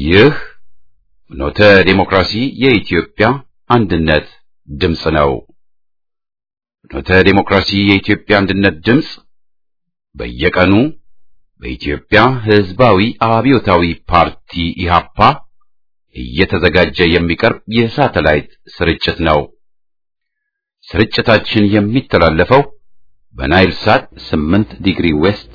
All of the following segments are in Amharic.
ይህ ኖተ ዴሞክራሲ የኢትዮጵያ አንድነት ድምፅ ነው። ኖተ ዴሞክራሲ የኢትዮጵያ አንድነት ድምፅ በየቀኑ በኢትዮጵያ ሕዝባዊ አብዮታዊ ፓርቲ ኢሃፓ እየተዘጋጀ የሚቀርብ የሳተላይት ስርጭት ነው። ስርጭታችን የሚተላለፈው በናይል ሳት 8 ዲግሪ ዌስት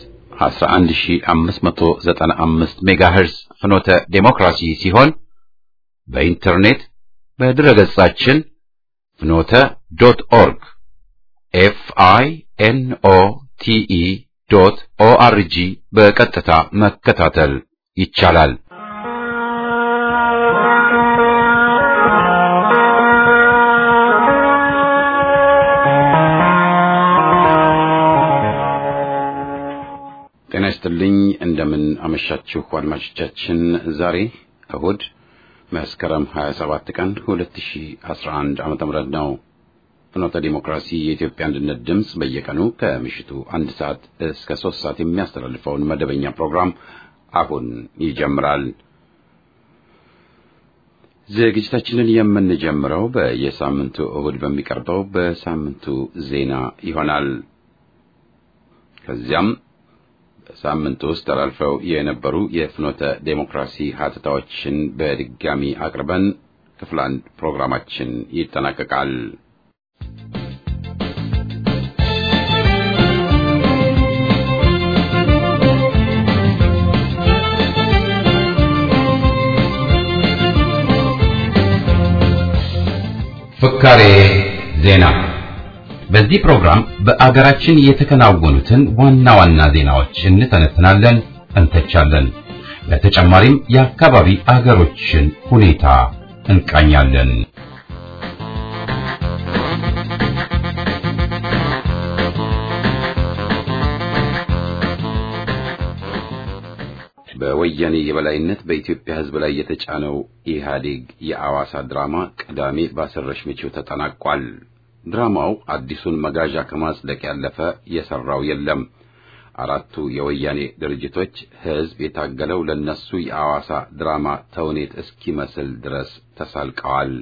11595 ሜጋሄርዝ ፍኖተ ዴሞክራሲ ሲሆን በኢንተርኔት በድረገጻችን ፍኖተ ዶት ኦርግ ኤፍ አይ ኤን ኦ ቲ ኢ ዶት ኦ አር ጂ በቀጥታ መከታተል ይቻላል። ጤና ይስጥልኝ። እንደምን አመሻችሁ አድማጮቻችን። ዛሬ እሁድ መስከረም 27 ቀን 2011 ዓመተ ምህረት ነው። ፍኖተ ዲሞክራሲ የኢትዮጵያ አንድነት ድምፅ በየቀኑ ከምሽቱ አንድ ሰዓት እስከ ሶስት ሰዓት የሚያስተላልፈውን መደበኛ ፕሮግራም አሁን ይጀምራል። ዝግጅታችንን የምንጀምረው በየሳምንቱ እሁድ በሚቀርበው በሳምንቱ ዜና ይሆናል። ከዚያም በሳምንቱ ውስጥ ተላልፈው የነበሩ የፍኖተ ዴሞክራሲ ሀተታዎችን በድጋሚ አቅርበን ክፍል አንድ ፕሮግራማችን ይጠናቀቃል። ፍካሬ ዜና በዚህ ፕሮግራም በአገራችን የተከናወኑትን ዋና ዋና ዜናዎች እንተነትናለን፣ እንተቻለን። በተጨማሪም የአካባቢ አገሮችን ሁኔታ እንቃኛለን። በወያኔ የበላይነት በኢትዮጵያ ሕዝብ ላይ የተጫነው ኢህአዴግ የአዋሳ ድራማ ቅዳሜ ባሰረሽ ምቺው ተጠናቋል። ድራማው አዲሱን መጋዣ ከማጽደቅ ያለፈ የሰራው የለም። አራቱ የወያኔ ድርጅቶች ህዝብ የታገለው ለነሱ የአዋሳ ድራማ ተውኔት እስኪመስል ድረስ ተሳልቀዋል።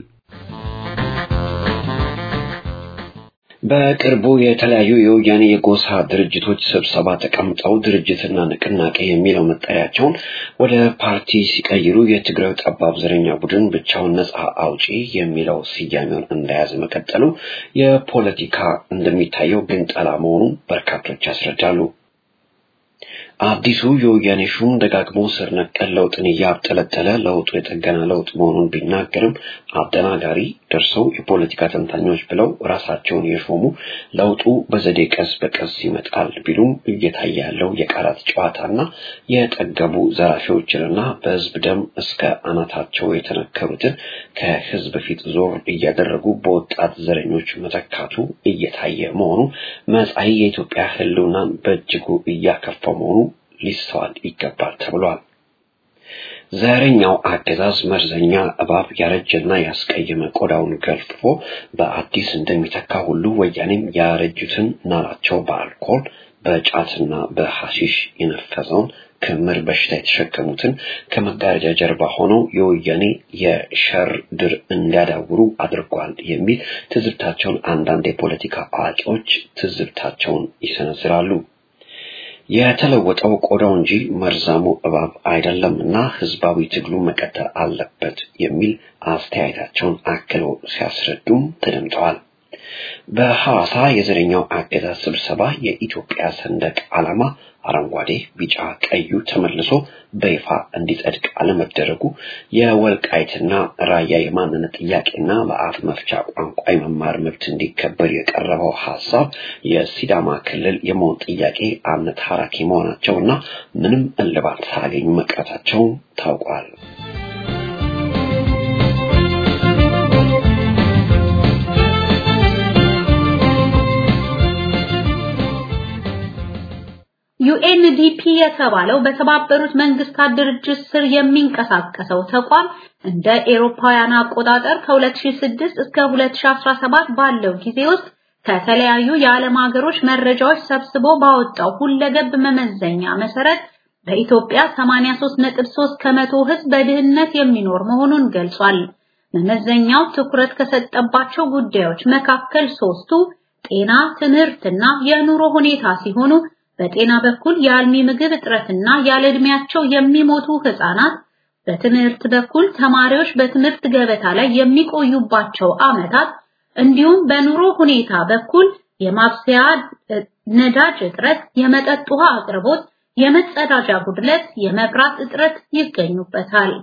በቅርቡ የተለያዩ የወያኔ የጎሳ ድርጅቶች ስብሰባ ተቀምጠው ድርጅትና ንቅናቄ የሚለው መጠሪያቸውን ወደ ፓርቲ ሲቀይሩ የትግራይ ጠባብ ዘረኛ ቡድን ብቻውን ነጻ አውጪ የሚለው ስያሜውን እንደያዘ መቀጠሉ የፖለቲካ እንደሚታየው ግንጠላ መሆኑን በርካቶች ያስረዳሉ። አዲሱ የወያኔ ሹም ደጋግሞ ስር ነቀል ለውጥን እያብጠለጠለ ለውጡ የጠገና ለውጥ መሆኑን ቢናገርም አደናጋሪ ደርሰው የፖለቲካ ተንታኞች ብለው ራሳቸውን የሾሙ ለውጡ በዘዴ ቀስ በቀስ ይመጣል ቢሉም እየታየ ያለው የቃላት ጨዋታና የጠገቡ ዘራፊዎችንና በህዝብ ደም እስከ አናታቸው የተነከሩትን ከህዝብ ፊት ዞር እያደረጉ በወጣት ዘረኞች መተካቱ እየታየ መሆኑ መጻኢ የኢትዮጵያ ህልውናን በእጅጉ እያከፋ መሆኑ ሊስተዋል ይገባል ተብሏል። ዘረኛው አገዛዝ መርዘኛ እባብ ያረጀና ያስቀየመ ቆዳውን ገልፍፎ በአዲስ እንደሚተካ ሁሉ ወያኔም ያረጁትን ናላቸው በአልኮል በጫትና በሐሺሽ የነፈሰውን ክምር በሽታ የተሸከሙትን ከመጋረጃ ጀርባ ሆነው የወያኔ የሸር ድር እንዲያዳውሩ አድርጓል የሚል ትዝብታቸውን አንዳንድ የፖለቲካ አዋቂዎች ትዝብታቸውን ይሰነዝራሉ። የተለወጠው ቆዳው እንጂ መርዛሙ እባብ አይደለምና ህዝባዊ ትግሉ መቀጠል አለበት የሚል አስተያየታቸውን አክለው ሲያስረዱም ተደምጠዋል። በሐዋሳ የዘረኛው አገዛዝ ስብሰባ የኢትዮጵያ ሰንደቅ ዓላማ አረንጓዴ፣ ቢጫ፣ ቀዩ ተመልሶ በይፋ እንዲጸድቅ አለመደረጉ የወልቃይትና ራያ የማንነት ጥያቄና በአፍ መፍቻ ቋንቋ የመማር መብት እንዲከበር የቀረበው ሐሳብ የሲዳማ ክልል የመሆን ጥያቄ አነታራኪ መሆናቸውና ምንም እልባት ሳያገኙ መቅረታቸው ታውቋል። ዩኤንዲፒ የተባለው በተባበሩት መንግስታት ድርጅት ስር የሚንቀሳቀሰው ተቋም እንደ ኤሮፓውያን አቆጣጠር ከ2006 እስከ 2017 ባለው ጊዜ ውስጥ ከተለያዩ የዓለም ሀገሮች መረጃዎች ሰብስቦ ባወጣው ሁለገብ መመዘኛ መሰረት በኢትዮጵያ 83.3 ከመቶ ህዝብ በድህነት የሚኖር መሆኑን ገልጿል። መመዘኛው ትኩረት ከሰጠባቸው ጉዳዮች መካከል ሶስቱ ጤና፣ ትምህርትና የኑሮ ሁኔታ ሲሆኑ በጤና በኩል የአልሚ ምግብ እጥረትና ያለ ዕድሜያቸው የሚሞቱ ህፃናት፣ በትምህርት በኩል ተማሪዎች በትምህርት ገበታ ላይ የሚቆዩባቸው ዓመታት እንዲሁም በኑሮ ሁኔታ በኩል የማብሰያ ነዳጅ እጥረት፣ የመጠጥ ውሃ አቅርቦት፣ የመጸዳጃ ጉድለት፣ የመብራት እጥረት ይገኙበታል።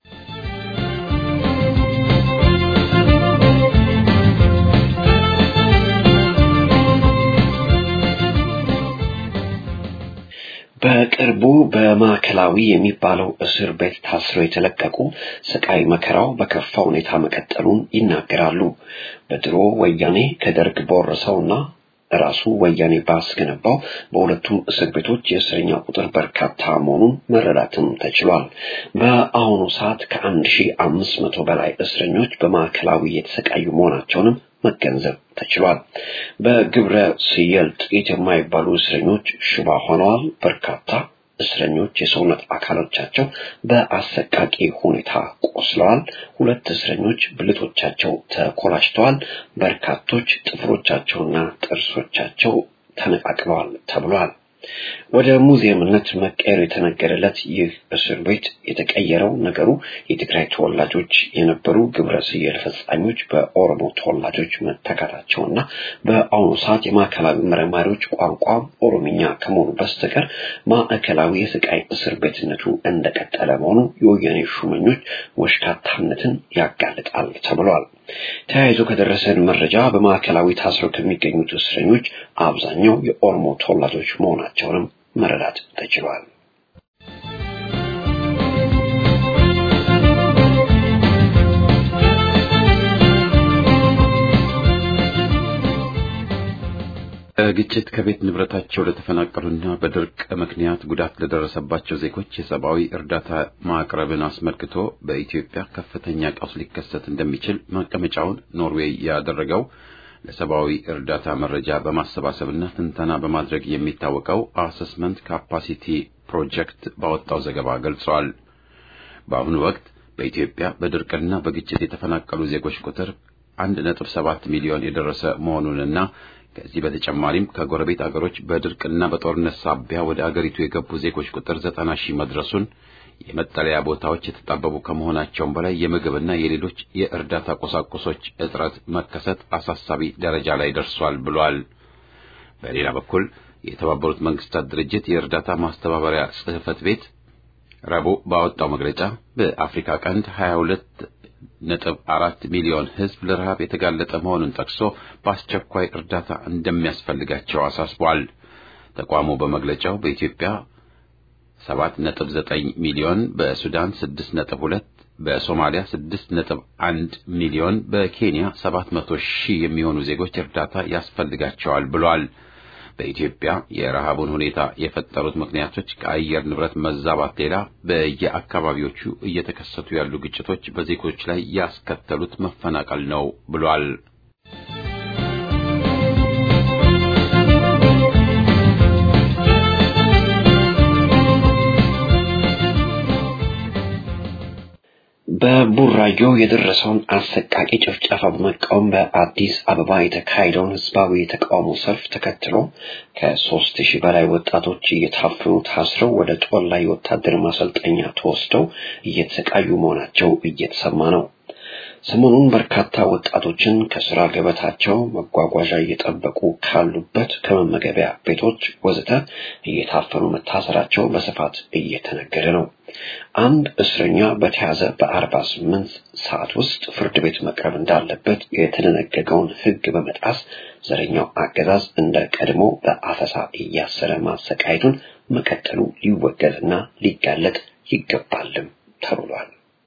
በቅርቡ በማዕከላዊ የሚባለው እስር ቤት ታስረው የተለቀቁ ስቃይ መከራው በከፋ ሁኔታ መቀጠሉን ይናገራሉ። በድሮ ወያኔ ከደርግ በወረሰውና ራሱ ወያኔ ባስገነባው በሁለቱም እስር ቤቶች የእስረኛ ቁጥር በርካታ መሆኑን መረዳትም ተችሏል። በአሁኑ ሰዓት ከአንድ ሺህ አምስት መቶ በላይ እስረኞች በማዕከላዊ የተሰቃዩ መሆናቸውንም መገንዘብ ተችሏል። በግብረ ስየልጤት የማይባሉ እስረኞች ሽባ ሆነዋል። በርካታ እስረኞች የሰውነት አካሎቻቸው በአሰቃቂ ሁኔታ ቆስለዋል። ሁለት እስረኞች ብልቶቻቸው ተኮላሽተዋል። በርካቶች ጥፍሮቻቸውና ጥርሶቻቸው ተነቃቅለዋል ተብሏል። ወደ ሙዚየምነት መቀየሩ የተነገረለት ይህ እስር ቤት የተቀየረው ነገሩ የትግራይ ተወላጆች የነበሩ ግብረ ስየል ፈጻኞች በኦሮሞ ተወላጆች መተካታቸውና በአሁኑ ሰዓት የማዕከላዊ መርማሪዎች ቋንቋ ኦሮምኛ ከመሆኑ በስተቀር ማዕከላዊ የስቃይ እስር ቤትነቱ እንደቀጠለ መሆኑ የወያኔ ሹመኞች ወሽካታነትን ያጋልጣል ተብሏል። ተያይዞ ከደረሰን መረጃ በማዕከላዊ ታስረው ከሚገኙት እስረኞች አብዛኛው የኦሮሞ ተወላጆች መሆናቸውንም መረዳት ተችሏል። ግጭት ከቤት ንብረታቸው ለተፈናቀሉና በድርቅ ምክንያት ጉዳት ለደረሰባቸው ዜጎች የሰብአዊ እርዳታ ማቅረብን አስመልክቶ በኢትዮጵያ ከፍተኛ ቀውስ ሊከሰት እንደሚችል መቀመጫውን ኖርዌይ ያደረገው ለሰብአዊ እርዳታ መረጃ በማሰባሰብና ትንተና በማድረግ የሚታወቀው አሰስመንት ካፓሲቲ ፕሮጀክት ባወጣው ዘገባ ገልጿል። በአሁኑ ወቅት በኢትዮጵያ በድርቅና በግጭት የተፈናቀሉ ዜጎች ቁጥር 1.7 ሚሊዮን የደረሰ መሆኑንና ከዚህ በተጨማሪም ከጎረቤት አገሮች በድርቅና በጦርነት ሳቢያ ወደ አገሪቱ የገቡ ዜጎች ቁጥር ዘጠና ሺህ መድረሱን የመጠለያ ቦታዎች የተጣበቡ ከመሆናቸውም በላይ የምግብና የሌሎች የእርዳታ ቁሳቁሶች እጥረት መከሰት አሳሳቢ ደረጃ ላይ ደርሷል ብሏል። በሌላ በኩል የተባበሩት መንግስታት ድርጅት የእርዳታ ማስተባበሪያ ጽሕፈት ቤት ረቡዕ ባወጣው መግለጫ በአፍሪካ ቀንድ 22 ነጥብ አራት ሚሊዮን ሕዝብ ለረሃብ የተጋለጠ መሆኑን ጠቅሶ በአስቸኳይ እርዳታ እንደሚያስፈልጋቸው አሳስቧል። ተቋሙ በመግለጫው በኢትዮጵያ 7.9 ሚሊዮን፣ በሱዳን 6.2፣ በሶማሊያ 6.1 ሚሊዮን፣ በኬንያ 700 ሺህ የሚሆኑ ዜጎች እርዳታ ያስፈልጋቸዋል ብሏል። በኢትዮጵያ የረሃቡን ሁኔታ የፈጠሩት ምክንያቶች ከአየር ንብረት መዛባት ሌላ በየአካባቢዎቹ እየተከሰቱ ያሉ ግጭቶች በዜጎች ላይ ያስከተሉት መፈናቀል ነው ብሏል። በቡራዮ የደረሰውን አሰቃቂ ጭፍጨፋ በመቃወም በአዲስ አበባ የተካሄደውን ህዝባዊ የተቃውሞ ሰልፍ ተከትሎ ከሶስት ሺህ በላይ ወጣቶች እየታፈኑ ታስረው ወደ ጦር ላይ የወታደር ማሰልጠኛ ተወስደው እየተሰቃዩ መሆናቸው እየተሰማ ነው። ሰሞኑን በርካታ ወጣቶችን ከስራ ገበታቸው መጓጓዣ እየጠበቁ ካሉበት ከመመገቢያ ቤቶች ወዘተ እየታፈኑ መታሰራቸው በስፋት እየተነገረ ነው። አንድ እስረኛ በተያዘ በአርባ ስምንት ሰዓት ውስጥ ፍርድ ቤት መቅረብ እንዳለበት የተደነገገውን ሕግ በመጣስ ዘረኛው አገዛዝ እንደ ቀድሞ በአፈሳ እያሰረ ማሰቃየቱን መቀጠሉ ሊወገዝና ሊጋለጥ ይገባልም ተብሏል።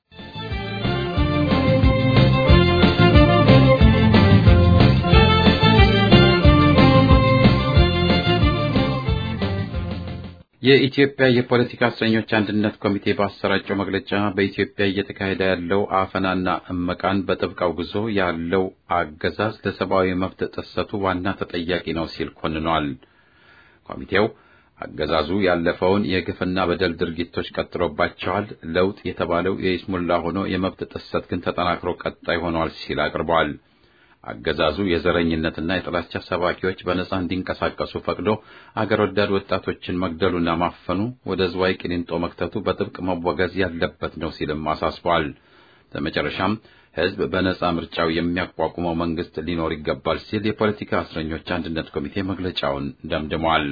የኢትዮጵያ የፖለቲካ እስረኞች አንድነት ኮሚቴ ባሰራጨው መግለጫ በኢትዮጵያ እየተካሄደ ያለው አፈናና እመቃን በጥብቅ አውግዞ ያለው አገዛዝ ለሰብአዊ መብት ጥሰቱ ዋና ተጠያቂ ነው ሲል ኮንኗል። ኮሚቴው አገዛዙ ያለፈውን የግፍና በደል ድርጊቶች ቀጥሎባቸዋል። ለውጥ የተባለው የይስሙላ ሆኖ የመብት ጥሰት ግን ተጠናክሮ ቀጣይ ሆኗል ሲል አቅርበዋል። አገዛዙ የዘረኝነትና የጥላቻ ሰባኪዎች በነጻ እንዲንቀሳቀሱ ፈቅዶ አገር ወዳድ ወጣቶችን መግደሉና ማፈኑ ወደ ዝዋይ ቂሊንጦ መክተቱ በጥብቅ መወገዝ ያለበት ነው ሲልም አሳስቧል። በመጨረሻም ሕዝብ በነጻ ምርጫው የሚያቋቁመው መንግስት ሊኖር ይገባል ሲል የፖለቲካ እስረኞች አንድነት ኮሚቴ መግለጫውን ደምድሟል።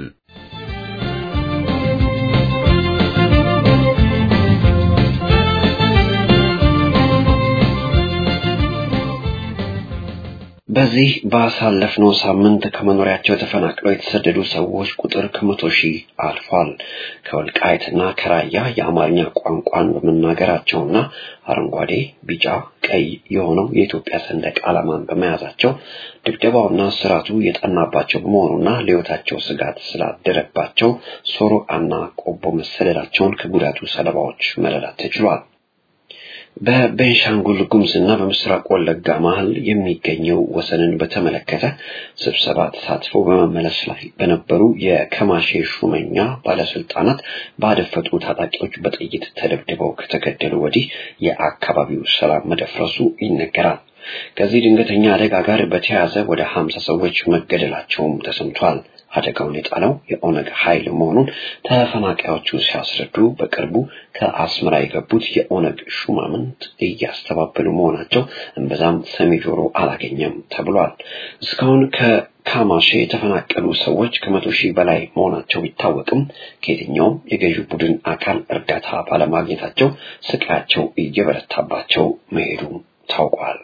በዚህ ባሳለፍነው ሳምንት ከመኖሪያቸው ተፈናቅለው የተሰደዱ ሰዎች ቁጥር ከመቶ ሺህ አልፏል። ከወልቃይትና ከራያ የአማርኛ ቋንቋን በመናገራቸውና አረንጓዴ፣ ቢጫ፣ ቀይ የሆነው የኢትዮጵያ ሰንደቅ ዓላማን በመያዛቸው ድብደባውና ስራቱ የጠናባቸው በመሆኑና ለሕይወታቸው ስጋት ስላደረባቸው ሶሮቃና ቆቦ መሰደዳቸውን ከጉዳቱ ሰለባዎች መረዳት ተችሏል። በቤንሻንጉል ጉሙዝና በምስራቅ ወለጋ መሀል የሚገኘው ወሰንን በተመለከተ ስብሰባ ተሳትፈው በመመለስ ላይ በነበሩ የከማሼ ሹመኛ ባለስልጣናት ባደፈጡ ታጣቂዎች በጥይት ተደብድበው ከተገደሉ ወዲህ የአካባቢው ሰላም መደፍረሱ ይነገራል። ከዚህ ድንገተኛ አደጋ ጋር በተያያዘ ወደ ሀምሳ ሰዎች መገደላቸውም ተሰምቷል። አደጋውን የጣለው የኦነግ ኃይል መሆኑን ተፈናቃዮቹ ሲያስረዱ በቅርቡ ከአስመራ የገቡት የኦነግ ሹማምንት እያስተባበሉ መሆናቸው እምብዛም ሰሚ ጆሮ አላገኘም ተብሏል። እስካሁን ከካማሼ የተፈናቀሉ ሰዎች ከመቶ ሺህ በላይ መሆናቸው ቢታወቅም ከየትኛውም የገዢው ቡድን አካል እርዳታ ባለማግኘታቸው ስቃያቸው እየበረታባቸው መሄዱ ታውቋል።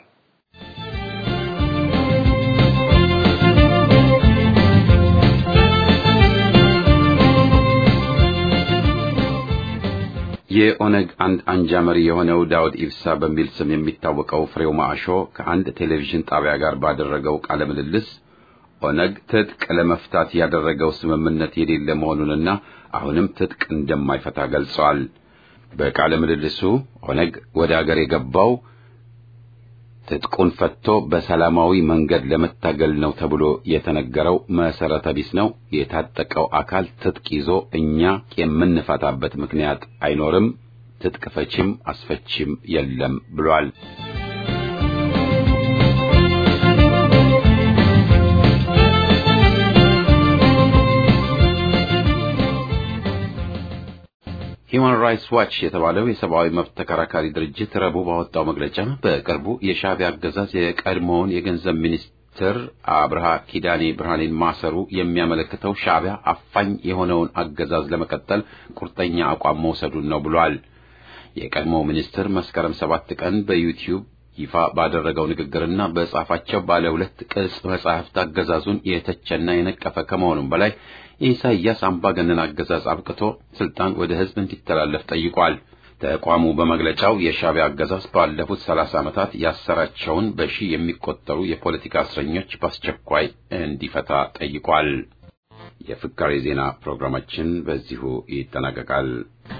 የኦነግ አንድ አንጃ መሪ የሆነው ዳውድ ኢብሳ በሚል ስም የሚታወቀው ፍሬው ማዕሾ ከአንድ ቴሌቪዥን ጣቢያ ጋር ባደረገው ቃለ ምልልስ ኦነግ ትጥቅ ለመፍታት ያደረገው ስምምነት የሌለ መሆኑንና አሁንም ትጥቅ እንደማይፈታ ገልጸዋል። በቃለ ምልልሱ ኦነግ ወደ አገር የገባው ትጥቁን ፈትቶ በሰላማዊ መንገድ ለመታገል ነው ተብሎ የተነገረው መሰረተ ቢስ ነው። የታጠቀው አካል ትጥቅ ይዞ እኛ የምንፈታበት ምክንያት አይኖርም። ትጥቅ ፈቺም አስፈቺም የለም ብሏል። ሂውማን ራይትስ ዋች የተባለው የሰብአዊ መብት ተከራካሪ ድርጅት ረቡዕ ባወጣው መግለጫ በቅርቡ የሻዕቢያ አገዛዝ የቀድሞውን የገንዘብ ሚኒስትር አብርሃ ኪዳኔ ብርሃኔን ማሰሩ የሚያመለክተው ሻዕቢያ አፋኝ የሆነውን አገዛዝ ለመቀጠል ቁርጠኛ አቋም መውሰዱን ነው ብሏል። የቀድሞው ሚኒስትር መስከረም ሰባት ቀን በዩቲዩብ ይፋ ባደረገው ንግግርና በጻፋቸው ባለ ሁለት ቅጽ መጻሕፍት አገዛዙን የተቸና የነቀፈ ከመሆኑም በላይ የኢሳይያስ አምባገነን አገዛዝ አብቅቶ ስልጣን ወደ ሕዝብ እንዲተላለፍ ጠይቋል። ተቋሙ በመግለጫው የሻዕቢያ አገዛዝ ባለፉት ሰላሳ ዓመታት ያሰራቸውን በሺህ የሚቆጠሩ የፖለቲካ እስረኞች በአስቸኳይ እንዲፈታ ጠይቋል። የፍካሬ ዜና ፕሮግራማችን በዚሁ ይጠናቀቃል።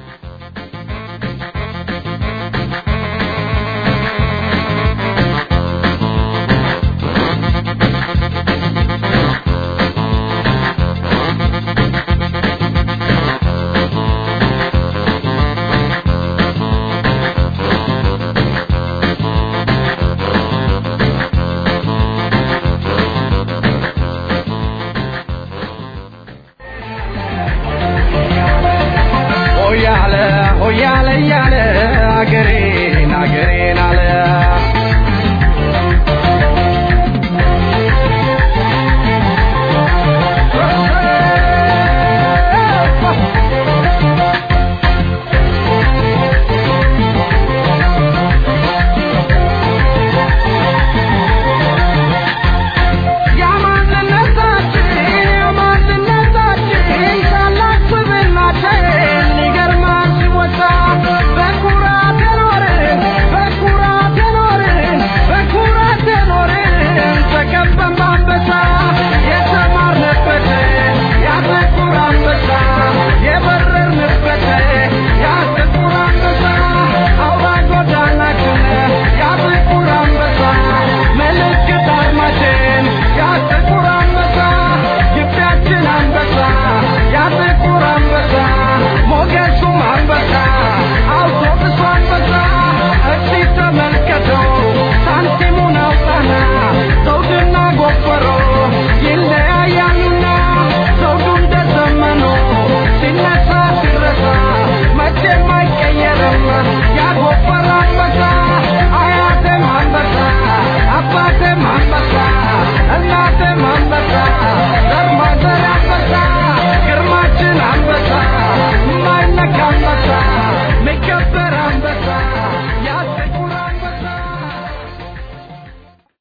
ሆያለ ሆያለ እያለ አገሬን አገሬን አለ የማንነታችን የማንነታችን ታላቅ ስብዕናችን ይገርማል ሲወጣ በኩራት የኖርን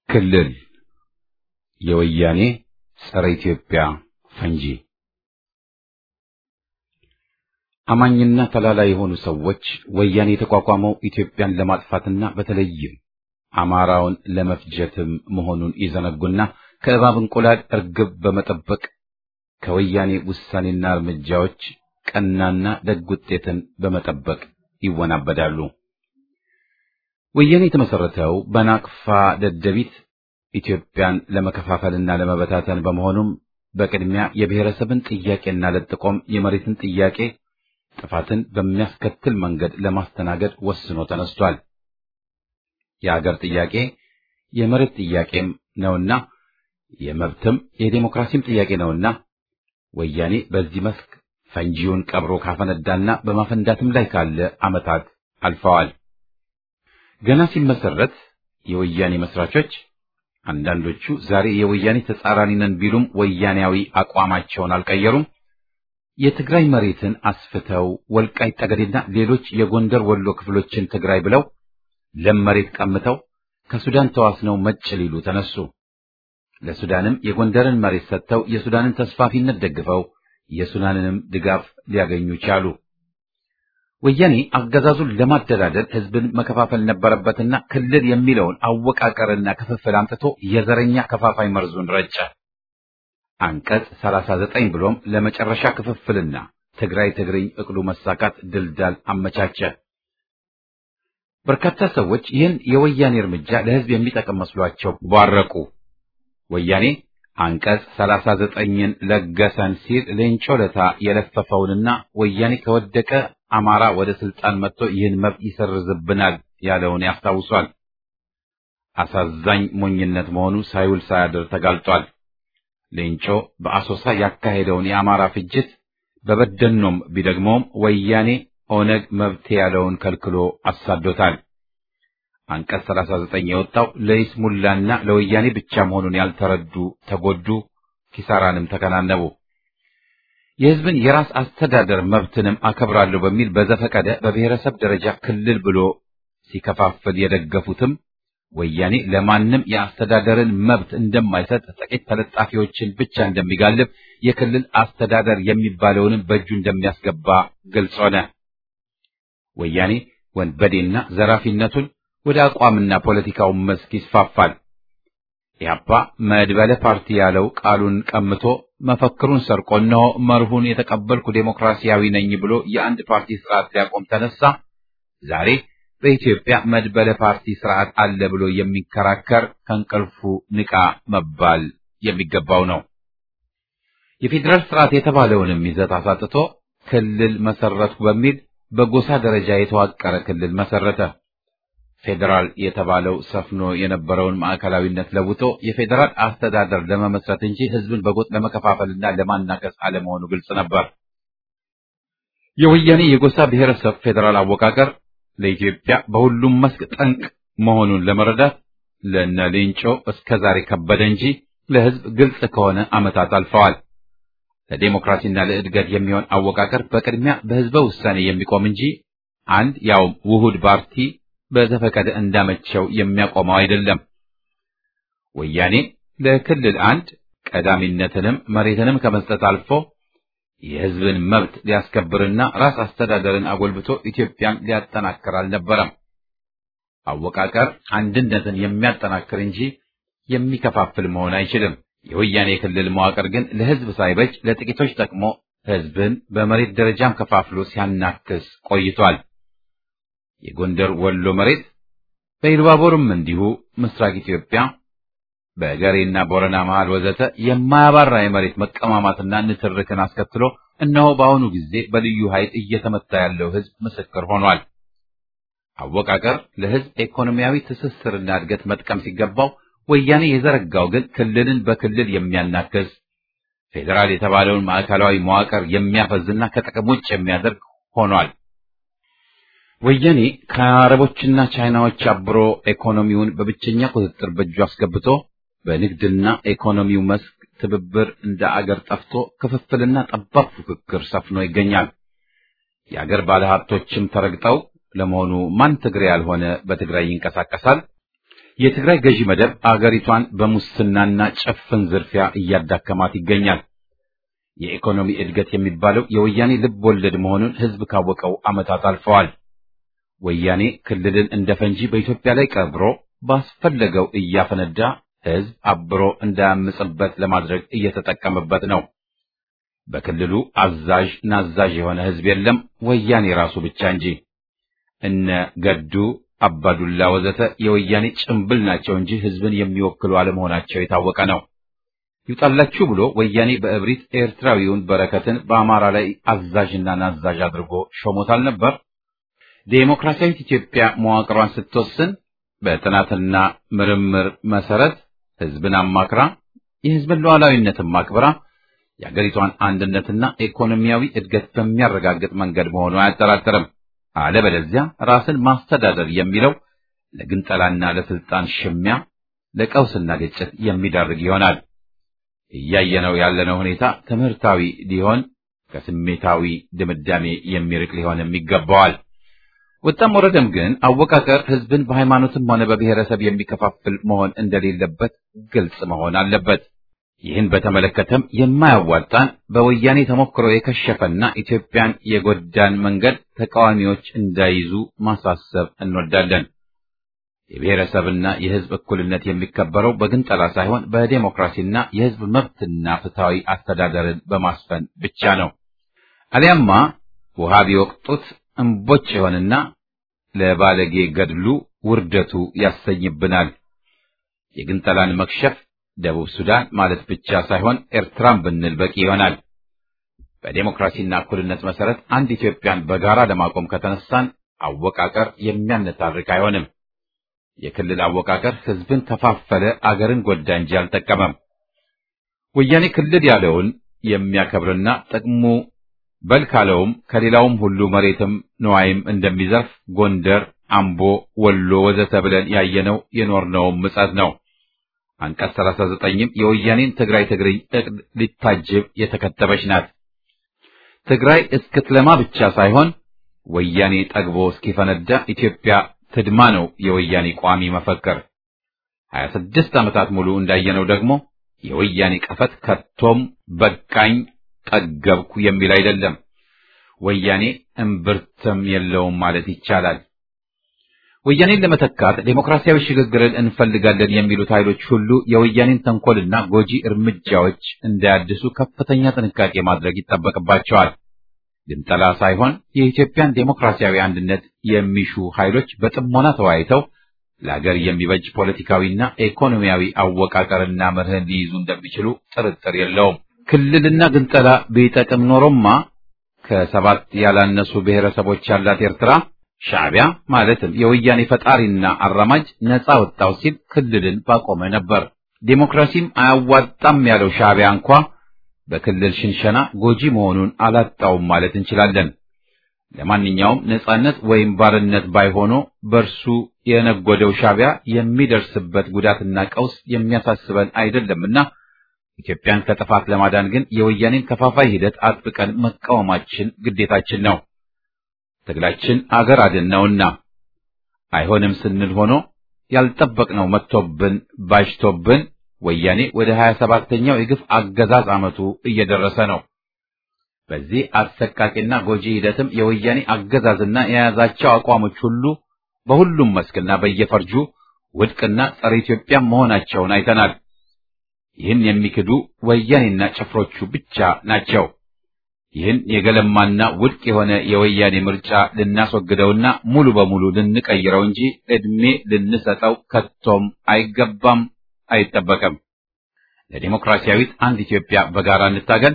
ክልል የወያኔ ጸረ ኢትዮጵያ ፈንጂ አማኝና ተላላ የሆኑ ሰዎች ወያኔ የተቋቋመው ኢትዮጵያን ለማጥፋትና በተለይም አማራውን ለመፍጀትም መሆኑን ይዘነጉና ከእባብ እንቁላል እርግብ በመጠበቅ ከወያኔ ውሳኔና እርምጃዎች ቀናና ደግ ውጤትን በመጠበቅ ይወናበዳሉ። ወያኔ የተመሰረተው በናቅፋ ደደቢት ኢትዮጵያን ለመከፋፈልና ለመበታተን በመሆኑም በቅድሚያ የብሔረሰብን ጥያቄና ለጥቆም የመሬትን ጥያቄ ጥፋትን በሚያስከትል መንገድ ለማስተናገድ ወስኖ ተነስቷል። የአገር ጥያቄ የመሬት ጥያቄም ነውና የመብትም የዴሞክራሲም ጥያቄ ነውና ወያኔ በዚህ መስክ ፈንጂውን ቀብሮ ካፈነዳና በማፈንዳትም ላይ ካለ ዓመታት አልፈዋል። ገና ሲመሰረት የወያኔ መስራቾች አንዳንዶቹ ዛሬ የወያኔ ተጻራሪ ነን ቢሉም ወያኔያዊ አቋማቸውን አልቀየሩም። የትግራይ መሬትን አስፍተው ወልቃይት ጠገዴና ሌሎች የጎንደር ወሎ ክፍሎችን ትግራይ ብለው ለም መሬት ቀምተው ከሱዳን ተዋስነው መጭ ሊሉ ተነሱ። ለሱዳንም የጎንደርን መሬት ሰጥተው የሱዳንን ተስፋፊነት ደግፈው የሱዳንንም ድጋፍ ሊያገኙ ቻሉ። ወያኔ አገዛዙን ለማደላደል ህዝብን መከፋፈል ነበረበትና ክልል የሚለውን አወቃቀርና ክፍፍል አምጥቶ የዘረኛ ከፋፋይ መርዙን ረጨ። አንቀጽ 39 ብሎም ለመጨረሻ ክፍፍልና ትግራይ ትግርኝ እቅዱ መሳካት ድልዳል አመቻቸ። በርካታ ሰዎች ይህን የወያኔ እርምጃ ለህዝብ የሚጠቅም መስሏቸው ባረቁ። ወያኔ አንቀጽ 39ን ለገሰን ሲል ሌንጮ ለታ የለፈፈውንና ወያኔ ከወደቀ አማራ ወደ ስልጣን መጥቶ ይህን መብት ይሰርዝብናል ያለውን ያስታውሷል። አሳዛኝ ሞኝነት መሆኑ ሳይውል ሳያድር ተጋልጧል። ሌንጮ በአሶሳ ያካሄደውን የአማራ ፍጅት በበደኖም ቢደግመውም ወያኔ ኦነግ መብቴ ያለውን ከልክሎ አሳዶታል። አንቀጽ 39 የወጣው ለይስሙላና ለወያኔ ብቻ መሆኑን ያልተረዱ ተጎዱ፣ ኪሳራንም ተከናነቡ። የህዝብን የራስ አስተዳደር መብትንም አከብራለሁ በሚል በዘፈቀደ በብሔረሰብ ደረጃ ክልል ብሎ ሲከፋፍል የደገፉትም ወያኔ ለማንም የአስተዳደርን መብት እንደማይሰጥ ጥቂት ተለጣፊዎችን ብቻ እንደሚጋልብ የክልል አስተዳደር የሚባለውንም በእጁ እንደሚያስገባ ግልጽ ሆነ። ወያኔ ወንበዴና ዘራፊነቱን ወደ አቋምና ፖለቲካው መስክ ይስፋፋል። ኢህአፓ መድበለ ፓርቲ ያለው ቃሉን ቀምቶ መፈክሩን ሰርቆ እነሆ መርሁን የተቀበልኩ ዴሞክራሲያዊ ነኝ ብሎ የአንድ ፓርቲ ስርዓት ሊያቆም ተነሳ። ዛሬ በኢትዮጵያ መድበለ ፓርቲ ስርዓት አለ ብሎ የሚከራከር ከእንቅልፉ ንቃ መባል የሚገባው ነው። የፌዴራል ስርዓት የተባለውንም ይዘት አሳጥቶ ክልል መሰረትኩ በሚል በጎሳ ደረጃ የተዋቀረ ክልል መሰረተ። ፌዴራል የተባለው ሰፍኖ የነበረውን ማዕከላዊነት ለውጦ የፌዴራል አስተዳደር ለመመስረት እንጂ ህዝብን በጎጥ ለመከፋፈልና ለማናከስ አለመሆኑ ግልጽ ነበር። የወያኔ የጎሳ ብሔረሰብ ፌዴራል አወቃቀር ለኢትዮጵያ በሁሉም መስክ ጠንቅ መሆኑን ለመረዳት ለነ ሌንጮ እስከ ዛሬ ከበደ እንጂ ለህዝብ ግልጽ ከሆነ ዓመታት አልፈዋል። ለዴሞክራሲና ለእድገት የሚሆን አወቃቀር በቅድሚያ በህዝበ ውሳኔ የሚቆም እንጂ አንድ ያውም ውሁድ ፓርቲ በዘፈቀደ እንዳመቸው የሚያቆመው አይደለም። ወያኔ ለክልል አንድ ቀዳሚነትንም መሬትንም ከመስጠት አልፎ የህዝብን መብት ሊያስከብርና ራስ አስተዳደርን አጎልብቶ ኢትዮጵያን ሊያጠናክር አልነበረም። አወቃቀር አንድነትን የሚያጠናክር እንጂ የሚከፋፍል መሆን አይችልም። የወያኔ የክልል መዋቅር ግን ለህዝብ ሳይበጅ ለጥቂቶች ጠቅሞ ህዝብን በመሬት ደረጃም ከፋፍሎ ሲያናክስ ቆይቷል። የጎንደር ወሎ መሬት በኢሉባቦርም እንዲሁ ምስራቅ ኢትዮጵያ በገሬና ቦረና መሃል ወዘተ የማያባራ የመሬት መቀማማትና ንትርክን አስከትሎ እነሆ በአሁኑ ጊዜ በልዩ ኃይል እየተመታ ያለው ህዝብ ምስክር ሆኗል። አወቃቀር ለህዝብ ኢኮኖሚያዊ ትስስርና እድገት መጥቀም ሲገባው ወያኔ የዘረጋው ግን ክልልን በክልል የሚያናክስ ፌዴራል የተባለውን ማዕከላዊ መዋቅር የሚያፈዝና ከጥቅም ውጭ የሚያደርግ ሆኗል። ወያኔ ከአረቦችና ቻይናዎች አብሮ ኢኮኖሚውን በብቸኛ ቁጥጥር በእጁ አስገብቶ በንግድና ኢኮኖሚው መስክ ትብብር እንደ አገር ጠፍቶ ክፍፍልና ጠባብ ፉክክር ሰፍኖ ይገኛል። የአገር ባለሀብቶችም ተረግጠው ለመሆኑ ማን ትግሬ ያልሆነ በትግራይ ይንቀሳቀሳል? የትግራይ ገዢ መደብ አገሪቷን በሙስናና ጭፍን ዝርፊያ እያዳከማት ይገኛል። የኢኮኖሚ እድገት የሚባለው የወያኔ ልብ ወለድ መሆኑን ሕዝብ ካወቀው ዓመታት አልፈዋል። ወያኔ ክልልን እንደ ፈንጂ በኢትዮጵያ ላይ ቀብሮ ባስፈለገው እያፈነዳ ሕዝብ አብሮ እንዳያምጽበት ለማድረግ እየተጠቀመበት ነው። በክልሉ አዛዥ ናዛዥ የሆነ ሕዝብ የለም፣ ወያኔ ራሱ ብቻ እንጂ። እነ ገዱ አባዱላ ወዘተ የወያኔ ጭምብል ናቸው እንጂ ሕዝብን የሚወክሉ አለመሆናቸው የታወቀ ነው። ይውጣላችሁ ብሎ ወያኔ በእብሪት ኤርትራዊውን በረከትን በአማራ ላይ አዛዥና ናዛዥ አድርጎ ሾሞታል ነበር። ዴሞክራሲያዊት ኢትዮጵያ መዋቅሯን ስትወስን በጥናትና ምርምር መሰረት ሕዝብን አማክራ የሕዝብን ሉዓላዊነትን ማክበራ የአገሪቷን አንድነትና ኢኮኖሚያዊ እድገት በሚያረጋግጥ መንገድ መሆኑ አያጠራጥርም። አለበለዚያ ራስን ማስተዳደር የሚለው ለግንጠላና ለስልጣን ሽሚያ፣ ለቀውስና ግጭት የሚዳርግ ይሆናል። እያየነው ያለነው ሁኔታ ትምህርታዊ ሊሆን ከስሜታዊ ድምዳሜ የሚርቅ ሊሆንም ይገባዋል። ወጣም ወረደም ግን አወቃቀር ሕዝብን በሃይማኖትም ሆነ በብሔረሰብ የሚከፋፍል መሆን እንደሌለበት ግልጽ መሆን አለበት። ይህን በተመለከተም የማያዋጣን በወያኔ ተሞክሮ የከሸፈና ኢትዮጵያን የጎዳን መንገድ ተቃዋሚዎች እንዳይዙ ማሳሰብ እንወዳለን። የብሔረሰብና የሕዝብ እኩልነት የሚከበረው በግንጠላ ሳይሆን በዴሞክራሲና የሕዝብ መብትና ፍትሐዊ አስተዳደርን በማስፈን ብቻ ነው። አሊያማ ውሃ ቢወቅጡት እምቦጭ ይሆንና ለባለጌ ገድሉ ውርደቱ ያሰኝብናል። የግንጠላን መክሸፍ ደቡብ ሱዳን ማለት ብቻ ሳይሆን ኤርትራን ብንል በቂ ይሆናል። በዴሞክራሲና እኩልነት መሰረት አንድ ኢትዮጵያን በጋራ ለማቆም ከተነሳን አወቃቀር የሚያነታርክ አይሆንም። የክልል አወቃቀር ሕዝብን ከፋፈለ፣ አገርን ጎዳ እንጂ አልጠቀመም። ወያኔ ክልል ያለውን የሚያከብርና ጥቅሙ በል ካለውም ከሌላውም ሁሉ መሬትም ንዋይም እንደሚዘርፍ ጎንደር፣ አምቦ፣ ወሎ ወዘተ ብለን ያየነው የኖርነውም ምጸት ነው። አንቀጽ 39ም የወያኔን ትግራይ ትግርኝ እቅድ ሊታጅብ የተከተበች ናት። ትግራይ እስክትለማ ብቻ ሳይሆን ወያኔ ጠግቦ እስኪፈነዳ ኢትዮጵያ ትድማ ነው የወያኔ ቋሚ መፈክር። 26 ዓመታት ሙሉ እንዳየነው ደግሞ የወያኔ ቀፈት ከቶም በቃኝ ጠገብኩ የሚል አይደለም። ወያኔ እምብርትም የለውም ማለት ይቻላል። ወያኔን ለመተካት ዴሞክራሲያዊ ሽግግርን እንፈልጋለን የሚሉት ኃይሎች ሁሉ የወያኔን ተንኮልና ጎጂ እርምጃዎች እንዳያድሱ ከፍተኛ ጥንቃቄ ማድረግ ይጠበቅባቸዋል። ግንጠላ ሳይሆን የኢትዮጵያን ዴሞክራሲያዊ አንድነት የሚሹ ኃይሎች በጥሞና ተወያይተው ለሀገር የሚበጅ ፖለቲካዊና ኢኮኖሚያዊ አወቃቀርና መርህን ሊይዙ እንደሚችሉ ጥርጥር የለውም። ክልልና ግንጠላ ቢጠቅም ኖሮማ ከሰባት ያላነሱ ብሔረሰቦች ያላት ኤርትራ ሻዕቢያ ማለትም የወያኔ ፈጣሪና አራማጅ ነፃ ወጣው ሲል ክልልን ባቆመ ነበር። ዴሞክራሲም አያዋጣም ያለው ሻዕቢያ እንኳ በክልል ሽንሸና ጎጂ መሆኑን አላጣውም ማለት እንችላለን። ለማንኛውም ነፃነት ወይም ባርነት ባይሆኖ በእርሱ የነጎደው ሻዕቢያ የሚደርስበት ጉዳትና ቀውስ የሚያሳስበን አይደለምና ኢትዮጵያን ከጥፋት ለማዳን ግን የወያኔን ከፋፋይ ሂደት አጥብቀን መቃወማችን ግዴታችን ነው። ትግላችን አገር አድን ነውና አይሆንም ስንል ሆኖ ያልጠበቅነው መጥቶብን ባጅቶብን ወያኔ ወደ ሀያ ሰባተኛው የግፍ አገዛዝ ዓመቱ እየደረሰ ነው። በዚህ አሰቃቂና ጎጂ ሂደትም የወያኔ አገዛዝና የያዛቸው አቋሞች ሁሉ በሁሉም መስክና በየፈርጁ ውድቅና ጸረ ኢትዮጵያ መሆናቸውን አይተናል። ይህን የሚክዱ ወያኔና ጭፍሮቹ ብቻ ናቸው። ይህን የገለማና ውድቅ የሆነ የወያኔ ምርጫ ልናስወግደውና ሙሉ በሙሉ ልንቀይረው እንጂ ዕድሜ ልንሰጠው ከቶም አይገባም፣ አይጠበቅም። ለዲሞክራሲያዊት አንድ ኢትዮጵያ በጋራ እንታገል።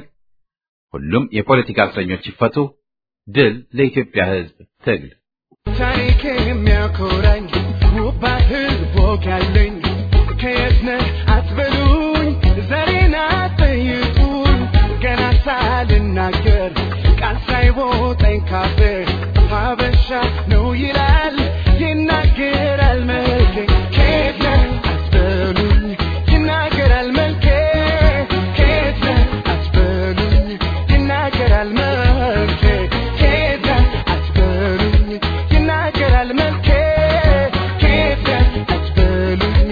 ሁሉም የፖለቲካ እስረኞች ይፈቱ። ድል ለኢትዮጵያ ሕዝብ ትግል። ታሪክ የሚያኮራኝ ውብ ባህል ወግ ያለኝ ከየት ነህ አትበሉኝ፣ ዘሬን አትጠይቁኝ። ገና ሳልናገር ቃል ሳይወጣኝ ካፌ ሀበሻ ነው ይላል ይናገራል መልኬ። ከየት ነህ አትበሉኝ፣ ይናገራል መልኬ። ከየት ነህ አትበሉኝ፣ ይናገራል መልኬ። ከየት ነህ አትበሉኝ፣ ይናገራል መልኬ። ከየት ነህ አትበሉኝ፣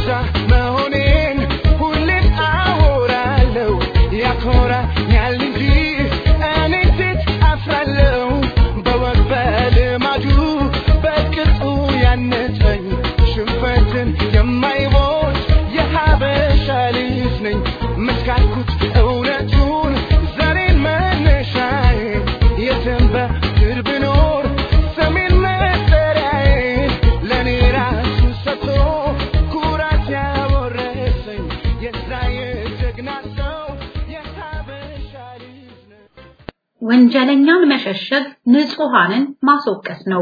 ብቻ መሆኔን ሁሌም አወራለሁ ያኮራኛል እንጂ እኔ ሴት አፍራለሁ በወግ በልማዱ በቅጡ ያነጸኝ ሽንፈትን የማይቦት የሀበሻ ልጅ ነኝ መስካልኩት እውነቱን ዛሬን መነሻዬ የትም በምድር ብኖር ሰሜን መጠሪያዬን ለእኔ ራሱ ሰጥቶ ኩራት ያወረሰኝ የዛ የጀግና ሰው የሀበሻ ልጅ ነኝ ወንጀለኛን መሸሸግ ንጹሃንን ማስወቀስ ነው።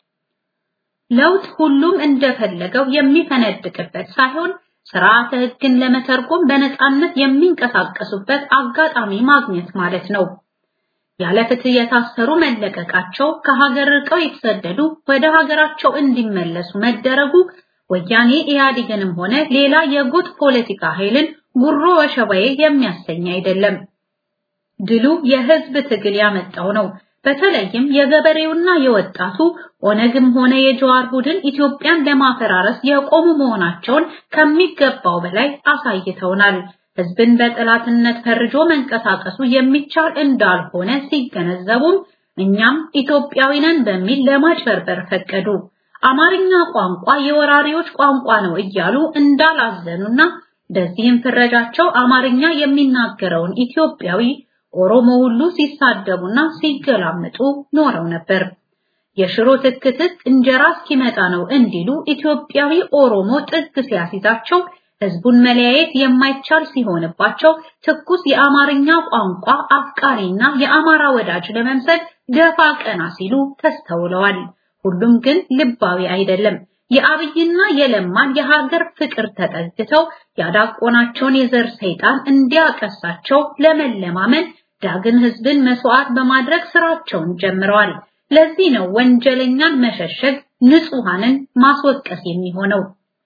ለውጥ ሁሉም እንደፈለገው የሚፈነድቅበት ሳይሆን ስርዓተ ሕግን ለመተርጎም በነፃነት የሚንቀሳቀሱበት አጋጣሚ ማግኘት ማለት ነው። ያለ ፍትህ የታሰሩ መለቀቃቸው፣ ከሀገር ርቀው የተሰደዱ ወደ ሀገራቸው እንዲመለሱ መደረጉ ወያኔ ኢህአዴግንም ሆነ ሌላ የጎጥ ፖለቲካ ኃይልን ጉሮ ወሸባዬ የሚያሰኝ አይደለም። ድሉ የህዝብ ትግል ያመጣው ነው። በተለይም የገበሬውና የወጣቱ ኦነግም ሆነ የጀዋር ቡድን ኢትዮጵያን ለማፈራረስ የቆሙ መሆናቸውን ከሚገባው በላይ አሳይተውናል። ህዝብን በጠላትነት ፈርጆ መንቀሳቀሱ የሚቻል እንዳልሆነ ሲገነዘቡም እኛም ኢትዮጵያዊ ነን በሚል ለማጭበርበር ፈቀዱ። አማርኛ ቋንቋ የወራሪዎች ቋንቋ ነው እያሉ እንዳላዘኑና በዚህም ፍረጃቸው አማርኛ የሚናገረውን ኢትዮጵያዊ ኦሮሞ ሁሉ ሲሳደቡና ሲገላምጡ ኖረው ነበር። የሽሮ ትክትክ እንጀራ እስኪመጣ ነው እንዲሉ ኢትዮጵያዊ ኦሮሞ ጥግ ሲያሲዛቸው ህዝቡን መለያየት የማይቻል ሲሆንባቸው ትኩስ የአማርኛ ቋንቋ አፍቃሪና የአማራ ወዳጅ ለመምሰል ደፋ ቀና ሲሉ ተስተውለዋል። ሁሉም ግን ልባዊ አይደለም። የአብይና የለማን የሀገር ፍቅር ተጠግተው ያዳቆናቸውን የዘር ሰይጣን እንዲያቀሳቸው ለመለማመን ዳግም ህዝብን መስዋዕት በማድረግ ስራቸውን ጀምረዋል። ለዚህ ነው ወንጀለኛን መሸሸግ ንጹሃንን ማስወቀስ የሚሆነው።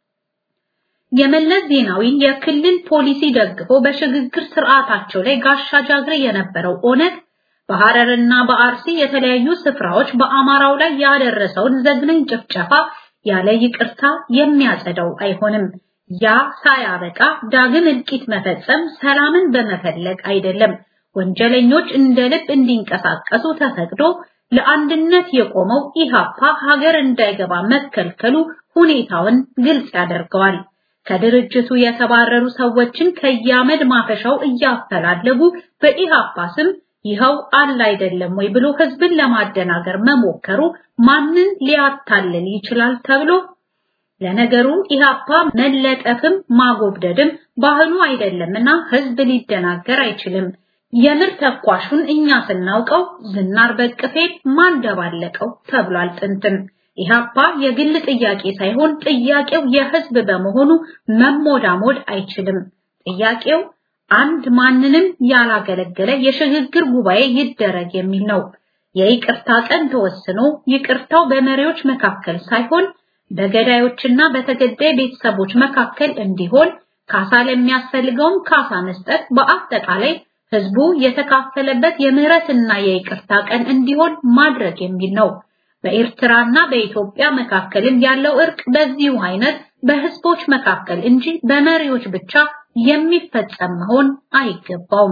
የመለስ ዜናዊን የክልል ፖሊሲ ደግፎ በሽግግር ስርዓታቸው ላይ ጋሻ ጃግሬ የነበረው ኦነግ በሐረርና በአርሲ የተለያዩ ስፍራዎች በአማራው ላይ ያደረሰውን ዘግናኝ ጭፍጨፋ ያለ ይቅርታ የሚያጸዳው አይሆንም። ያ ሳያበቃ ዳግም እልቂት መፈጸም ሰላምን በመፈለግ አይደለም። ወንጀለኞች እንደ ልብ እንዲንቀሳቀሱ ተፈቅዶ ለአንድነት የቆመው ኢሃፓ ሀገር እንዳይገባ መከልከሉ ሁኔታውን ግልጽ ያደርገዋል። ከድርጅቱ የተባረሩ ሰዎችን ከያመድ ማፈሻው እያፈላለጉ በኢሃፓ ስም ይኸው አለ አይደለም ወይ ብሎ ህዝብን ለማደናገር መሞከሩ ማንን ሊያታልል ይችላል ተብሎ ለነገሩ ኢሃፓ መለጠፍም ማጎብደድም ባህሉ አይደለምና ህዝብ ሊደናገር አይችልም። የምር ተኳሹን እኛ ስናውቀው ዝናር በቅፌን ማን ደባለቀው ተብሏል ጥንትም። ኢሃፓ የግል ጥያቄ ሳይሆን ጥያቄው የህዝብ በመሆኑ መሞዳሞድ አይችልም። ጥያቄው አንድ ማንንም ያላገለገለ የሽግግር ጉባኤ ይደረግ የሚል ነው። የይቅርታ ቀን ተወስኖ ይቅርታው በመሪዎች መካከል ሳይሆን በገዳዮችና በተገዳይ ቤተሰቦች መካከል እንዲሆን ካሳ ለሚያስፈልገውም ካሳ መስጠት በአጠቃላይ ህዝቡ የተካፈለበት የምህረትና የይቅርታ ቀን እንዲሆን ማድረግ የሚል ነው። በኤርትራና በኢትዮጵያ መካከልም ያለው እርቅ በዚሁ አይነት በህዝቦች መካከል እንጂ በመሪዎች ብቻ የሚፈጸም መሆን አይገባውም።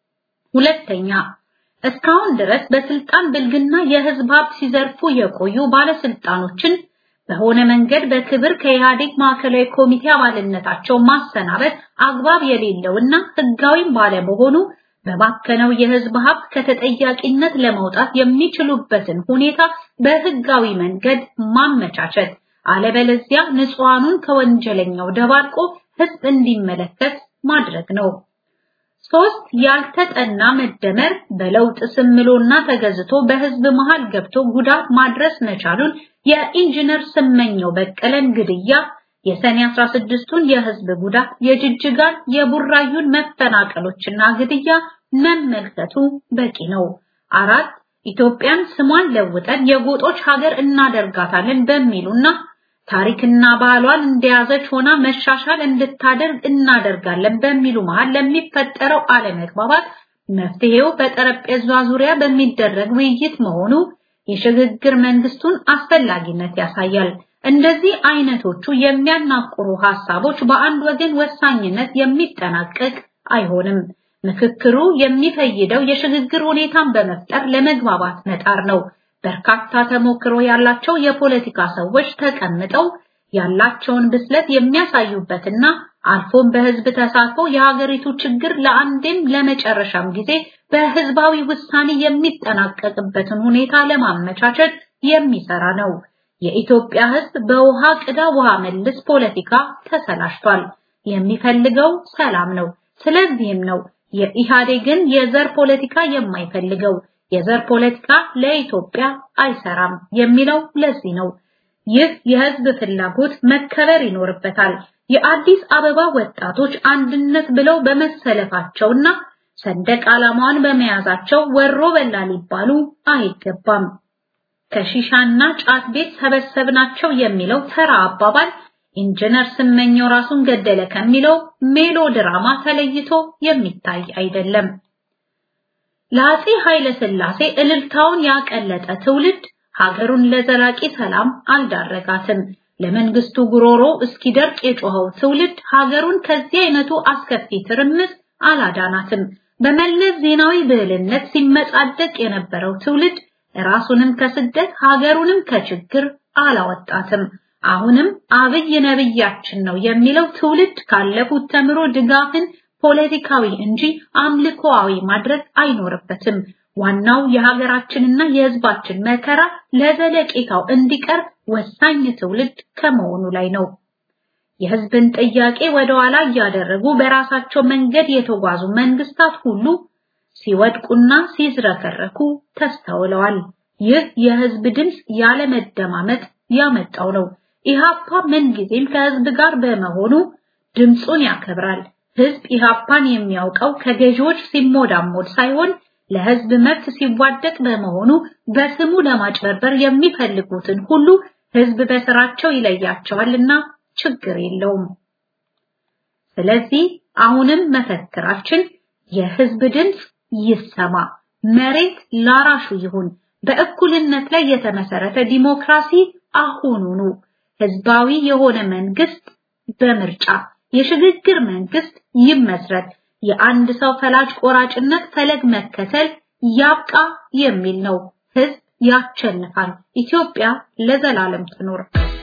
ሁለተኛ እስካሁን ድረስ በስልጣን ብልግና የህዝብ ሀብት ሲዘርፉ የቆዩ ባለስልጣኖችን በሆነ መንገድ በክብር ከኢህአዴግ ማዕከላዊ ኮሚቴ አባልነታቸው ማሰናበት አግባብ የሌለውና ህጋዊም ባለመሆኑ በባከነው የህዝብ ሀብት ከተጠያቂነት ለመውጣት የሚችሉበትን ሁኔታ በህጋዊ መንገድ ማመቻቸት፣ አለበለዚያ ንጹሃኑን ከወንጀለኛው ደባልቆ ህዝብ እንዲመለከት ማድረግ ነው። ሶስት ያልተጠና መደመር በለውጥ ስምሎና ተገዝቶ በህዝብ መሃል ገብቶ ጉዳት ማድረስ መቻሉን የኢንጂነር ስመኘው በቀለን ግድያ፣ የሰኔ 16ቱን የህዝብ ጉዳት፣ የጅጅጋን የቡራዩን መፈናቀሎችና ግድያ መመልከቱ በቂ ነው። አራት ኢትዮጵያን ስሟን ለውጠን የጎጦች ሀገር እናደርጋታለን በሚሉና ታሪክና ባህሏን እንደያዘች ሆና መሻሻል እንድታደርግ እናደርጋለን በሚሉ መሃል ለሚፈጠረው አለመግባባት መፍትሄው በጠረጴዛ ዙሪያ በሚደረግ ውይይት መሆኑ የሽግግር መንግስቱን አስፈላጊነት ያሳያል። እንደዚህ አይነቶቹ የሚያናቁሩ ሐሳቦች በአንድ ወገን ወሳኝነት የሚጠናቀቅ አይሆንም። ምክክሩ የሚፈይደው የሽግግር ሁኔታን በመፍጠር ለመግባባት መጣር ነው። በርካታ ተሞክሮ ያላቸው የፖለቲካ ሰዎች ተቀምጠው ያላቸውን ብስለት የሚያሳዩበትና አልፎም በህዝብ ተሳትፎ የሀገሪቱ ችግር ለአንዴም ለመጨረሻም ጊዜ በህዝባዊ ውሳኔ የሚጠናቀቅበትን ሁኔታ ለማመቻቸት የሚሰራ ነው። የኢትዮጵያ ህዝብ በውሃ ቅዳ ውሃ መልስ ፖለቲካ ተሰላሽቷል። የሚፈልገው ሰላም ነው። ስለዚህም ነው የኢህአዴግን የዘር ፖለቲካ የማይፈልገው። የዘር ፖለቲካ ለኢትዮጵያ አይሰራም የሚለው ለዚህ ነው። ይህ የህዝብ ፍላጎት መከበር ይኖርበታል። የአዲስ አበባ ወጣቶች አንድነት ብለው በመሰለፋቸውና ሰንደቅ ዓላማዋን በመያዛቸው ወሮ በላ ሊባሉ አይገባም። ከሺሻና ጫት ቤት ሰበሰብናቸው የሚለው ተራ አባባል ኢንጂነር ስመኘው ራሱን ገደለ ከሚለው ሜሎ ድራማ ተለይቶ የሚታይ አይደለም። ለአፄ ኃይለ ሥላሴ እልልታውን ያቀለጠ ትውልድ ሀገሩን ለዘላቂ ሰላም አልዳረጋትም። ለመንግስቱ ጉሮሮ እስኪደርቅ የጮኸው ትውልድ ሀገሩን ከዚህ አይነቱ አስከፊ ትርምስ አላዳናትም። በመለስ ዜናዊ ብዕልነት ሲመጻደቅ የነበረው ትውልድ ራሱንም ከስደት ሀገሩንም ከችግር አላወጣትም። አሁንም አብይ ነብያችን ነው የሚለው ትውልድ ካለፉት ተምሮ ድጋፍን ፖለቲካዊ እንጂ አምልኮአዊ ማድረግ አይኖርበትም። ዋናው የሀገራችንና የሕዝባችን መከራ ለዘለቄታው እንዲቀር ወሳኝ ትውልድ ከመሆኑ ላይ ነው። የሕዝብን ጥያቄ ወደ ኋላ እያደረጉ በራሳቸው መንገድ የተጓዙ መንግስታት ሁሉ ሲወድቁና ሲዝረከረኩ ተስተውለዋል። ይህ የሕዝብ ድምፅ ያለመደማመጥ ያመጣው ነው። ኢሃፓ ምንጊዜም ከሕዝብ ጋር በመሆኑ ድምፁን ያከብራል። ሕዝብ ኢሃፓን የሚያውቀው ከገዢዎች ሲሞዳሞድ ሳይሆን ለሕዝብ መብት ሲዋደቅ በመሆኑ በስሙ ለማጭበርበር የሚፈልጉትን ሁሉ ሕዝብ በስራቸው ይለያቸዋልና ችግር የለውም። ስለዚህ አሁንም መፈክራችን የሕዝብ ድምፅ ይሰማ፣ መሬት ላራሹ ይሁን፣ በእኩልነት ላይ የተመሰረተ ዲሞክራሲ አሁኑኑ፣ ህዝባዊ የሆነ መንግስት በምርጫ የሽግግር መንግስት ይመስረት፣ የአንድ ሰው ፈላጭ ቆራጭነት ፈለግ መከተል ያብቃ የሚል ነው። ህዝብ ያሸንፋል። ኢትዮጵያ ለዘላለም ትኖር።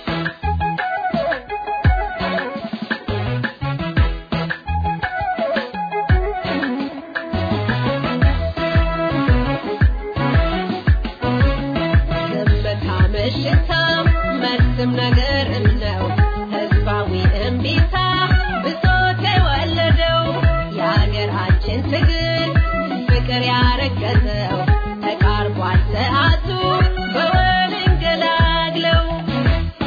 መልስም ነገር ነው ህዝባዊ እምቢታ ብሶት የወለደው የሀገራችን ትግል ፍቅር ያረገዘው ተቃርቧል ሰዓቱ በወል እንገላግለው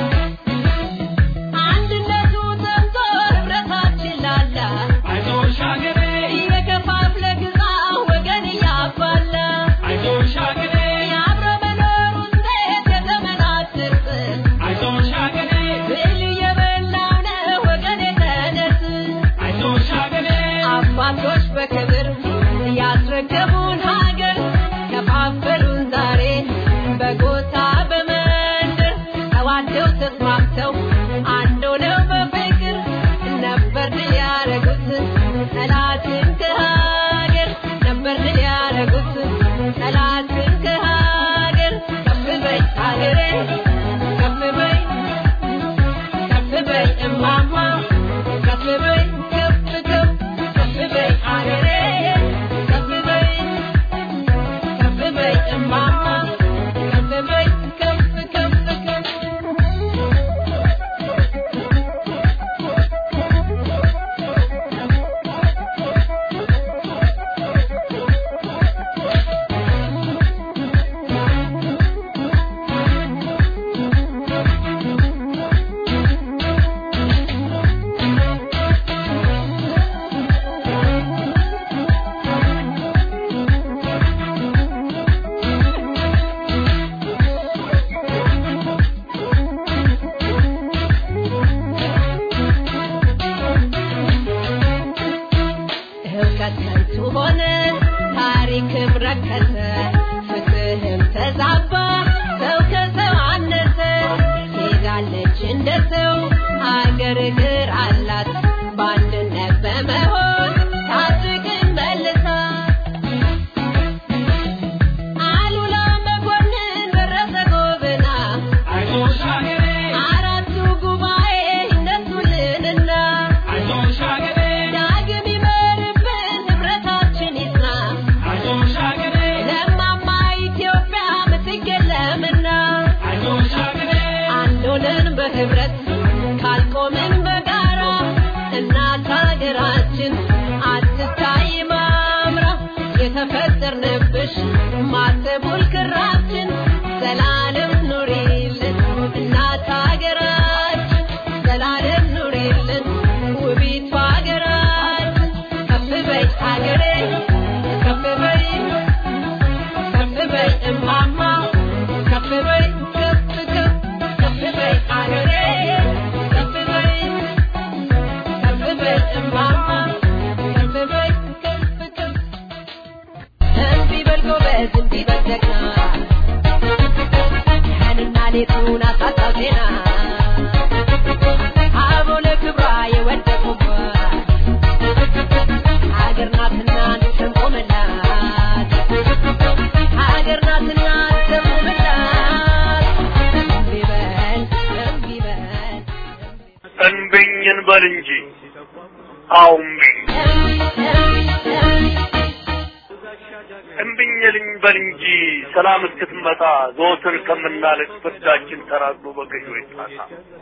አገሬ ከፍ በይ ከፍ በይ እማማ ከፍ በይ ከፍ ከፍ ከፍ በይ አገሬ ከፍ በይ ከፍ በይ እማማ ከፍ በይ ከፍ ከፍ እምቢ በል ጎበዝ እምቢ በል ጀግና ቀንና ሌቱን አሳጣው ዜና አበው ለክብሯ የወደቁባት ሀገር ናትና እንሰንቆመላት ሀገር ናትና እንሰንቆመላት እምቢ በል እምቢ በል እንብኝ እንበል እንጂ አዎ እምቢኝ እምቢኝ ልንበል እንጂ ሰላም እስክትመጣ ዘወትር ከምናለቅ ፍርዳችን ተራግሎ በገዢዎች ጣሳ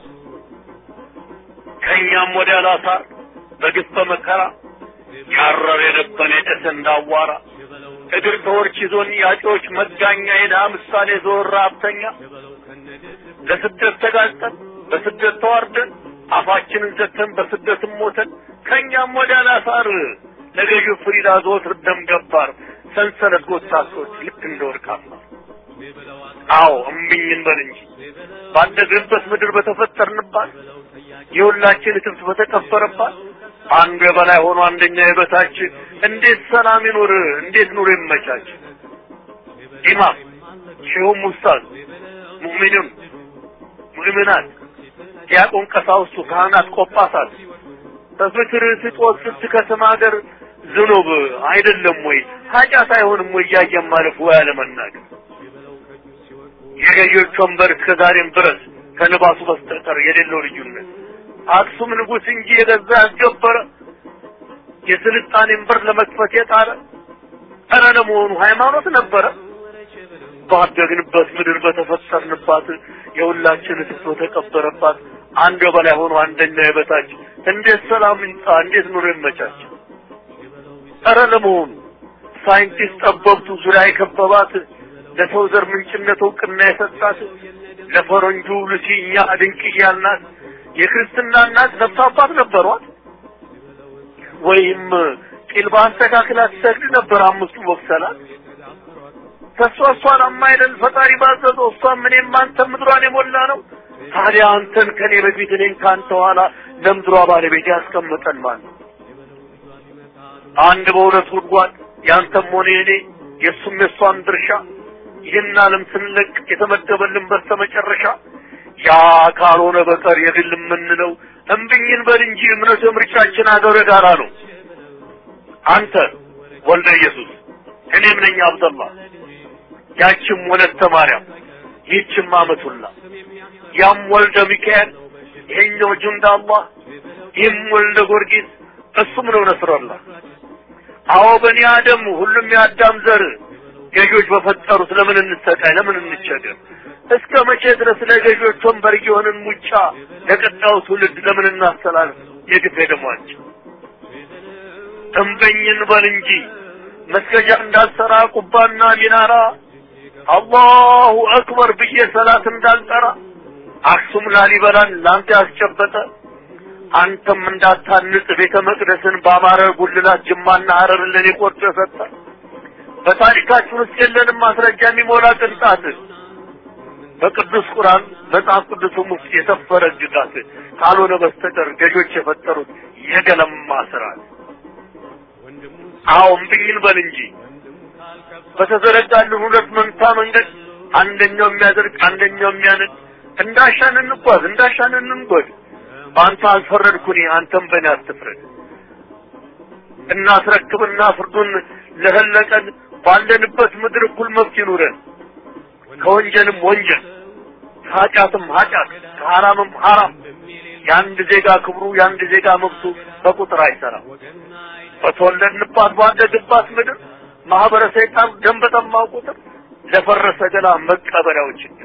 ከእኛም ወዲያ ላሳር በግፍ በመከራ ያረር የነበን የጨሰ እንዳዋራ እግር ተወርች ይዞን ያጤዎች መጋኛ የድሃ ምሳሌ ዘወር ሀብተኛ ለስደት ተጋልጠን በስደት ተዋርደን አፋችንን ዘግተን በስደትም ሞተን ከእኛም ወዲያ ላሳር ለገዢው ፍሪዳ ዘወትር ደም ገባር ሰንሰለት ጎታቶች ልክ እንደ ወርቅ አስማር አዎ እምቢኝ እንበል እንጂ ባደግንበት ምድር በተፈጠርንባት የሁላችን እትብት በተቀበረባት አንዱ የበላይ ሆኖ አንደኛ የበታች እንዴት ሰላም ይኑር? እንዴት ኑሮ ይመቻች? ኢማም ሼሁም ኡስታዝ ሙእሚኑን ሙእሚናት ዲያቆን ቀሳውስቱ ካህናት ቆጳሳት በፍቅር ስጦት ስትከስም ሀገር ዝኑብ አይደለም ወይ ኃጢአት አይሆንም ወይ እያየን ማለፍ ወይ አለመናገር የገዢዎች ወንበር እስከ ዛሬም ድረስ ከልባሱ በስተቀር የሌለው ልዩነት አክሱም ንጉሥ እንጂ የገዛ ያስገበረ የስልጣኔን በር ለመክፈት የጣረ ኧረ ለመሆኑ ሃይማኖት ነበረ ባደግንበት ምድር በተፈጠርንባት የሁላችን እትብት በተቀበረባት አንዱ በላይ ሆኖ አንደኛ የበታች እንዴት ሰላም ይምጣ? እንዴት ኑሮ ይመቻች? ኧረ ለመሆኑ ሳይንቲስት ጠበብቱ ዙሪያ የከበባት ለሰው ዘር ምንጭነት እውቅና የሰጣት ለፈረንጁ ሉሲ እኛ ድንቅ እያልናት የክርስትና እናት ነፍስ አባት ነበሯት ወይም ቂል በአስተካክላ ትሰግድ ነበር አምስቱ ወቅሰላት ከሷ እሷን አማይደል ፈጣሪ ባዘዘው እሷም እኔም አንተም ምድሯን የሞላ ነው ታዲያ አንተን ከኔ በፊት እኔን ከአንተ ኋላ ለምድሯ ባለቤት ያስቀምጠን ማለት ነው አንድ በሁለት ጉድጓድ ያንተም ሆነ የኔ የእሱም የእሷም ድርሻ ይህን ዓለም ስንለቅ የተመደበልን በስተመጨረሻ ያ ካልሆነ በቀር የግል የምንለው እምብኝን በል እንጂ እምነቱ ምርጫችን አገረ ጋራ ነው አንተ ወልደ ኢየሱስ እኔም ነኝ አብደላ ያችም ወለተ ማርያም ይህችም አመቱላ ያም ወልደ ሚካኤል ይሄኛው ጁንዳ አላህ ይህም ወልደ ጊዮርጊስ እሱም ነው ነስረላህ አዎ በኒ አደም ሁሉም የአዳም ዘር ገዢዎች በፈጠሩት ለምን እንሰቃይ ለምን እንቸገር እስከ መቼ ድረስ ለገዢዎች ወንበር እየሆንን ሙጫ ለቀጣዩ ትውልድ ለምን እናስተላልፍ የግፍ ደሟቸው እምበኝን በል እንጂ መስገጃ እንዳልሰራ ቁባና ሚናራ አላሁ አክበር ብዬ ሰላት እንዳልጠራ አክሱም ላሊበላን ለአንተ ያስጨበጠ አንተም እንዳታንጽ ቤተ መቅደስን በአማረ ጉልላት ጅማና ሀረርን ለኔ ቆርጦ የሰጠ በታሪካችን ውስጥ የለንም ማስረጃ የሚሞላ ቅንጣት በቅዱስ ቁርአን መጽሐፍ ቅዱስም ውስጥ የሰፈረ ግጋት ካልሆነ በስተቀር ገዦች የፈጠሩት የገለማ ስርዓት አዎ እምብኝን በል እንጂ በተዘረጋልን ሁለት መንታ መንገድ አንደኛው የሚያደርግ አንደኛው የሚያነድ እንዳሻን እንጓዝ እንዳሻን እንንጎድ በአንተ አልፈረድኩኝ አንተም በእኔ አትፍረድ እናስረክብና ፍርዱን ለህለቀን ባለንበት ምድር እኩል መብት ይኑረን ከወንጀልም ወንጀል ከኃጢአትም ኃጢአት ከሐራምም ሐራም የአንድ ዜጋ ክብሩ የአንድ ዜጋ መብቱ በቁጥር አይሰራም በተወለድንባት ባደግባት ምድር ማህበረ ሰይጣን ደም በጠማው ቁጥር ለፈረሰ ገላ መቀበሪያው ችግር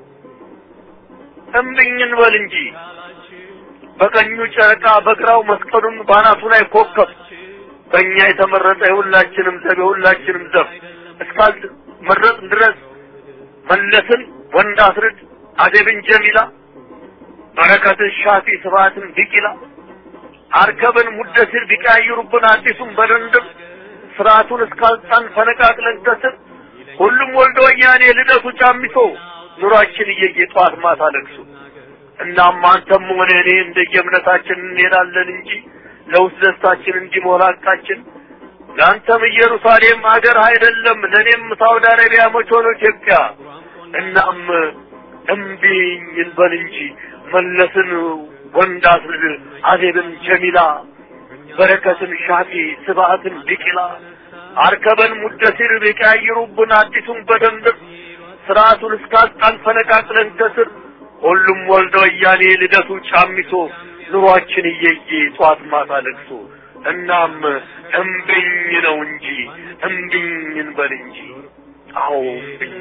እምብኝን በል እንጂ በቀኙ ጨረቃ በግራው መስቀሉን ባናቱ ላይ ኮከብ በእኛ የተመረጠ የሁላችንም ዘብ የሁላችንም ዘብ እስካል መረጥ ድረስ መለስን ወንድ አስርድ አደብን ጀሚላ በረከትን ሻፊ ስብሐትን ቢቂላ አርከብን ሙደሲር ቢቀያይሩብን አዲሱን በድንድም ስርዓቱን እስካልጣን ፈነቃቅለን ከስር ሁሉም ወልዶ ወያኔ ልደቱ ጫሚሶ ኑሯችን እየየ ጠዋት ማታ ለቅሶ እናም አንተም ሆነ እኔ እንደየእምነታችን እንሄዳለን እንጂ ለውስጥ ደስታችን እንዲሞላ ሐቃችን ለአንተም ኢየሩሳሌም ሀገር አይደለም ለእኔም ሳውዲ አረቢያ መች ሆኖ ኢትዮጵያ እናም እምቢኝ እንበል እንጂ መለስን ወንድ አስልድ አዜብን ጀሚላ በረከትን ሻፊ ስብዓትን ቢቂላ አርከበን ሙደሲር ቢቀያይሩብን አዲሱን በደንብ ስርዓቱን እስካጣን ፈነቃቅለን ከስር ሁሉም ወልደ ወያኔ ልደቱ ጫሚሶ ኑሯችን እየየ ጧት ማታ ለቅሶ እናም እምቢኝ ነው እንጂ እምቢኝ እንበል እንጂ አዎ እምቢኝ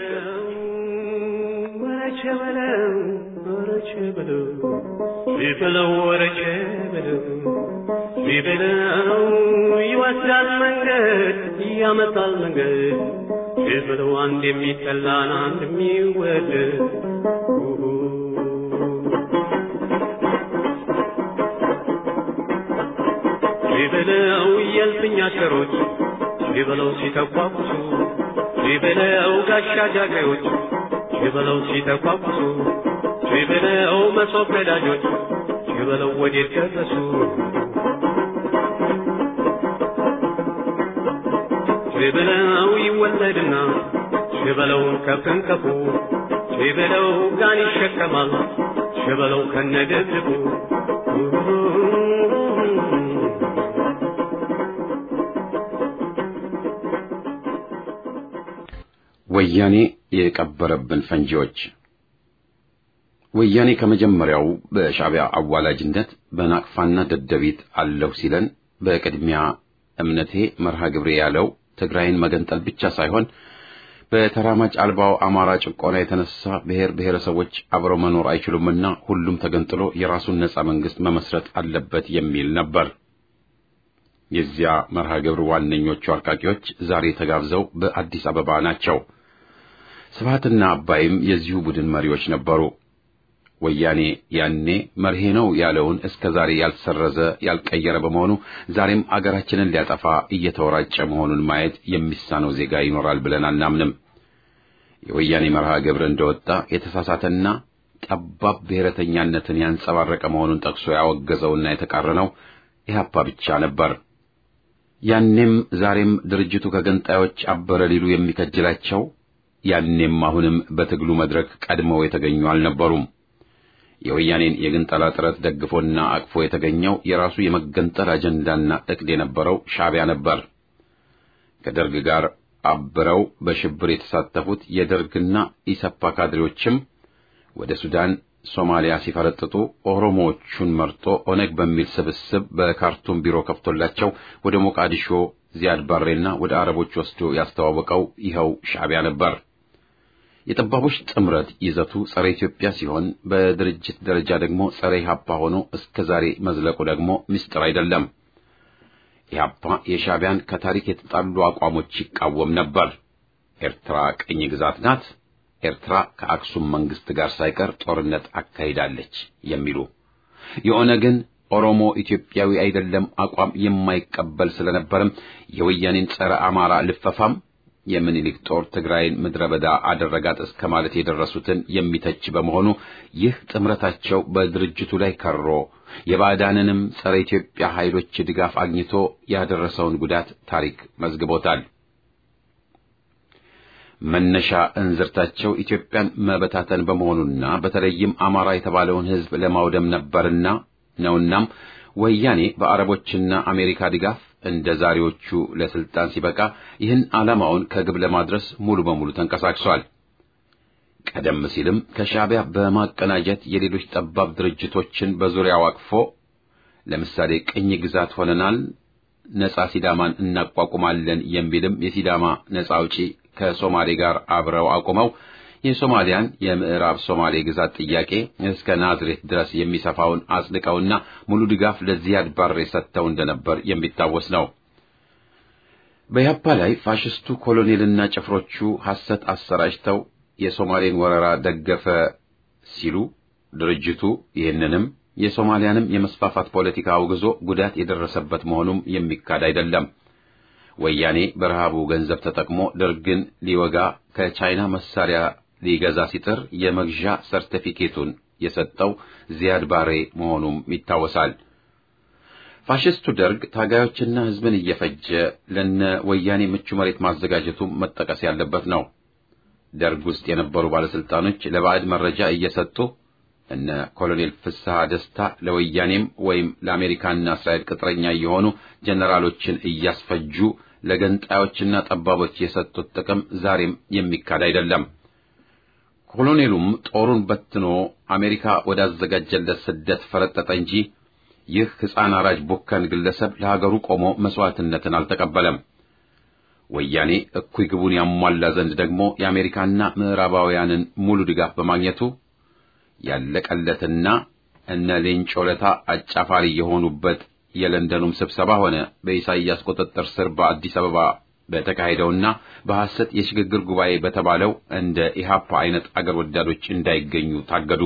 ወረቸ በለው ወረቸ በለው ቢበለው ወረቸ በለው ቢበለው ይወስዳል መንገድ ያመጣል መንገድ ቢበለው አንድ የሚጠላን አንድ የሚወደድ ቢበለው የልፍኝ አሽከሮች ቢበለው ሲተኳኩሱ ቢበለው ጋሻ ጃግሬዎች ቢበለው ሲተኳኩሱ ቢበለው መሶብ ቀዳጆች ቢበለው ወዴት ደረሱ ቢበለው ይወለድና ቢበለው ከፍንከፉ ቢበለው ጋን ይሸከማል ቢበለው ከነድብድቡ ወያኔ የቀበረብን ፈንጂዎች ወያኔ ከመጀመሪያው በሻዕቢያ አዋላጅነት በናቅፋና ደደቢት አለሁ ሲለን በቅድሚያ እምነቴ መርሃ ግብሬ ያለው ትግራይን መገንጠል ብቻ ሳይሆን በተራማጅ አልባው አማራ ጭቆና የተነሳ ብሔር ብሔረሰቦች አብረው መኖር አይችሉምና ሁሉም ተገንጥሎ የራሱን ነጻ መንግስት መመስረት አለበት የሚል ነበር። የዚያ መርሃ ግብር ዋነኞቹ አርቃቂዎች ዛሬ ተጋብዘው በአዲስ አበባ ናቸው። ስብሃትና አባይም የዚሁ ቡድን መሪዎች ነበሩ። ወያኔ ያኔ መርሄ ነው ያለውን እስከ ዛሬ ያልሰረዘ ያልቀየረ በመሆኑ ዛሬም አገራችንን ሊያጠፋ እየተወራጨ መሆኑን ማየት የሚሳነው ዜጋ ይኖራል ብለን አናምንም። የወያኔ መርሃ ግብር እንደወጣ የተሳሳተና ጠባብ ብሔረተኛነትን ያንጸባረቀ መሆኑን ጠቅሶ ያወገዘውና የተቃረነው ኢህአፓ ብቻ ነበር። ያኔም ዛሬም ድርጅቱ ከገንጣዮች አበረ ሊሉ የሚከጅላቸው ያኔም አሁንም በትግሉ መድረክ ቀድመው የተገኙ አልነበሩም። የወያኔን የግንጠላ ጥረት ደግፎና አቅፎ የተገኘው የራሱ የመገንጠል አጀንዳና እቅድ የነበረው ሻዕቢያ ነበር። ከደርግ ጋር አብረው በሽብር የተሳተፉት የደርግና ኢሰፓ ካድሬዎችም ወደ ሱዳን፣ ሶማሊያ ሲፈረጥጡ ኦሮሞዎቹን መርጦ ኦነግ በሚል ስብስብ በካርቱም ቢሮ ከፍቶላቸው ወደ ሞቃዲሾ ዚያድ ባሬና ወደ አረቦች ወስዶ ያስተዋወቀው ይኸው ሻዕቢያ ነበር። የጠባቦች ጥምረት ይዘቱ ጸረ ኢትዮጵያ ሲሆን በድርጅት ደረጃ ደግሞ ጸረ ኢህአፓ ሆኖ እስከ ዛሬ መዝለቁ ደግሞ ምስጢር አይደለም። ኢህአፓ የሻዕቢያን ከታሪክ የተጣሉ አቋሞች ይቃወም ነበር። ኤርትራ ቅኝ ግዛት ናት፣ ኤርትራ ከአክሱም መንግስት ጋር ሳይቀር ጦርነት አካሂዳለች የሚሉ የኦነግን ኦሮሞ ኢትዮጵያዊ አይደለም አቋም የማይቀበል ስለነበርም የወያኔን ጸረ አማራ ልፈፋም የምኒልክ ጦር ትግራይን ምድረ በዳ አደረጋት እስከ ማለት የደረሱትን የሚተች በመሆኑ ይህ ጥምረታቸው በድርጅቱ ላይ ከሮ የባዕዳንንም ጸረ ኢትዮጵያ ኃይሎች ድጋፍ አግኝቶ ያደረሰውን ጉዳት ታሪክ መዝግቦታል። መነሻ እንዝርታቸው ኢትዮጵያን መበታተን በመሆኑና በተለይም አማራ የተባለውን ሕዝብ ለማውደም ነበርና ነውናም ወያኔ በአረቦችና አሜሪካ ድጋፍ እንደ ዛሬዎቹ ለስልጣን ሲበቃ ይህን ዓላማውን ከግብ ለማድረስ ሙሉ በሙሉ ተንቀሳቅሷል። ቀደም ሲልም ከሻዕቢያ በማቀናጀት የሌሎች ጠባብ ድርጅቶችን በዙሪያው አቅፎ ለምሳሌ ቅኝ ግዛት ሆነናል፣ ነጻ ሲዳማን እናቋቁማለን የሚልም የሲዳማ ነጻ አውጪ ከሶማሌ ጋር አብረው አቁመው የሶማሊያን የምዕራብ ሶማሌ ግዛት ጥያቄ እስከ ናዝሬት ድረስ የሚሰፋውን አጽድቀውና ሙሉ ድጋፍ ለዚያድ ባሬ ሰጥተው እንደነበር የሚታወስ ነው። በያፓ ላይ ፋሽስቱ ኮሎኔልና ጭፍሮቹ ሐሰት አሰራጭተው የሶማሌን ወረራ ደገፈ ሲሉ ድርጅቱ ይህንንም የሶማሊያንም የመስፋፋት ፖለቲካ አውግዞ ጉዳት የደረሰበት መሆኑም የሚካድ አይደለም። ወያኔ በረሃቡ ገንዘብ ተጠቅሞ ደርግን ሊወጋ ከቻይና መሳሪያ ሊገዛ ሲጥር የመግዣ ሰርቲፊኬቱን የሰጠው ዚያድ ባሬ መሆኑም ይታወሳል። ፋሽስቱ ደርግ ታጋዮችና ሕዝብን እየፈጀ ለነ ወያኔ ምቹ መሬት ማዘጋጀቱ መጠቀስ ያለበት ነው። ደርግ ውስጥ የነበሩ ባለስልጣኖች ለባዕድ መረጃ እየሰጡ እነ ኮሎኔል ፍስሐ ደስታ ለወያኔም ወይም ለአሜሪካና እስራኤል ቅጥረኛ የሆኑ ጀነራሎችን እያስፈጁ ለገንጣዮችና ጠባቦች የሰጡት ጥቅም ዛሬም የሚካድ አይደለም። ኮሎኔሉም ጦሩን በትኖ አሜሪካ ወዳዘጋጀለት ስደት ፈረጠጠ እንጂ ይህ ሕፃን አራጅ ቡከን ግለሰብ ለሀገሩ ቆሞ መስዋዕትነትን አልተቀበለም። ወያኔ እኩይ ግቡን ያሟላ ዘንድ ደግሞ የአሜሪካና ምዕራባውያንን ሙሉ ድጋፍ በማግኘቱ ያለቀለትና እነ ሌንጮ ለታ አጫፋሪ የሆኑበት የለንደኑም ስብሰባ ሆነ በኢሳይያስ ቁጥጥር ስር በአዲስ አበባ በተካሄደውና በሐሰት የሽግግር ጉባኤ በተባለው እንደ ኢሃፓ አይነት አገር ወዳዶች እንዳይገኙ ታገዱ።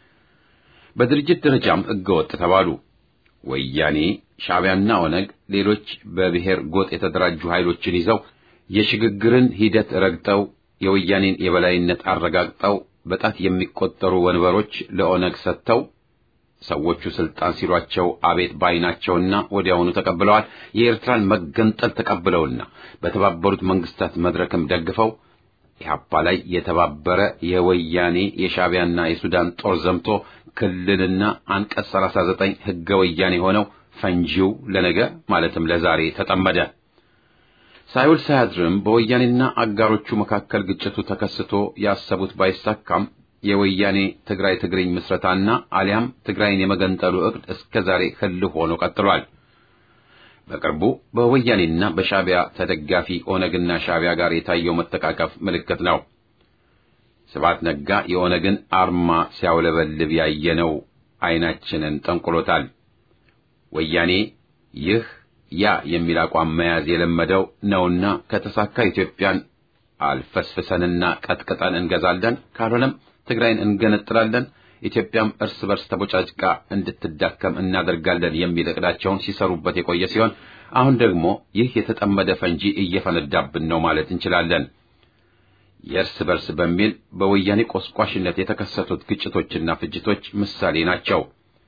በድርጅት ደረጃም ሕገወጥ ተባሉ። ወያኔ፣ ሻዕቢያና ኦነግ ሌሎች በብሔር ጎጥ የተደራጁ ኃይሎችን ይዘው የሽግግርን ሂደት ረግጠው የወያኔን የበላይነት አረጋግጠው በጣት የሚቆጠሩ ወንበሮች ለኦነግ ሰጥተው ሰዎቹ ስልጣን ሲሏቸው አቤት ባይናቸውና ወዲያውኑ ተቀብለዋል። የኤርትራን መገንጠል ተቀብለውና በተባበሩት መንግስታት መድረክም ደግፈው ኢህአፓ ላይ የተባበረ የወያኔ የሻዕቢያና የሱዳን ጦር ዘምቶ ክልልና አንቀጽ 39 ህገ ወያኔ ሆነው ፈንጂው ለነገ ማለትም ለዛሬ ተጠመደ። ሳይውል ሳያድርም በወያኔና አጋሮቹ መካከል ግጭቱ ተከስቶ ያሰቡት ባይሳካም የወያኔ ትግራይ ትግርኝ ምስረታና አሊያም ትግራይን የመገንጠሉ ዕቅድ እስከ ዛሬ ህልው ሆኖ ቀጥሏል። በቅርቡ በወያኔና በሻዕቢያ ተደጋፊ ኦነግና ሻዕቢያ ጋር የታየው መተቃቀፍ ምልክት ነው። ስብሐት ነጋ የኦነግን አርማ ሲያውለበልብ ያየነው አይናችንን ጠንቁሎታል። ወያኔ ይህ ያ የሚል አቋም መያዝ የለመደው ነውና ከተሳካ ኢትዮጵያን አልፈስፍሰንና ቀጥቅጠን እንገዛለን፣ ካልሆነም ትግራይን እንገነጥላለን፣ ኢትዮጵያም እርስ በርስ ተቦጫጭቃ እንድትዳከም እናደርጋለን የሚል እቅዳቸውን ሲሰሩበት የቆየ ሲሆን አሁን ደግሞ ይህ የተጠመደ ፈንጂ እየፈነዳብን ነው ማለት እንችላለን። የእርስ በርስ በሚል በወያኔ ቆስቋሽነት የተከሰቱት ግጭቶችና ፍጅቶች ምሳሌ ናቸው።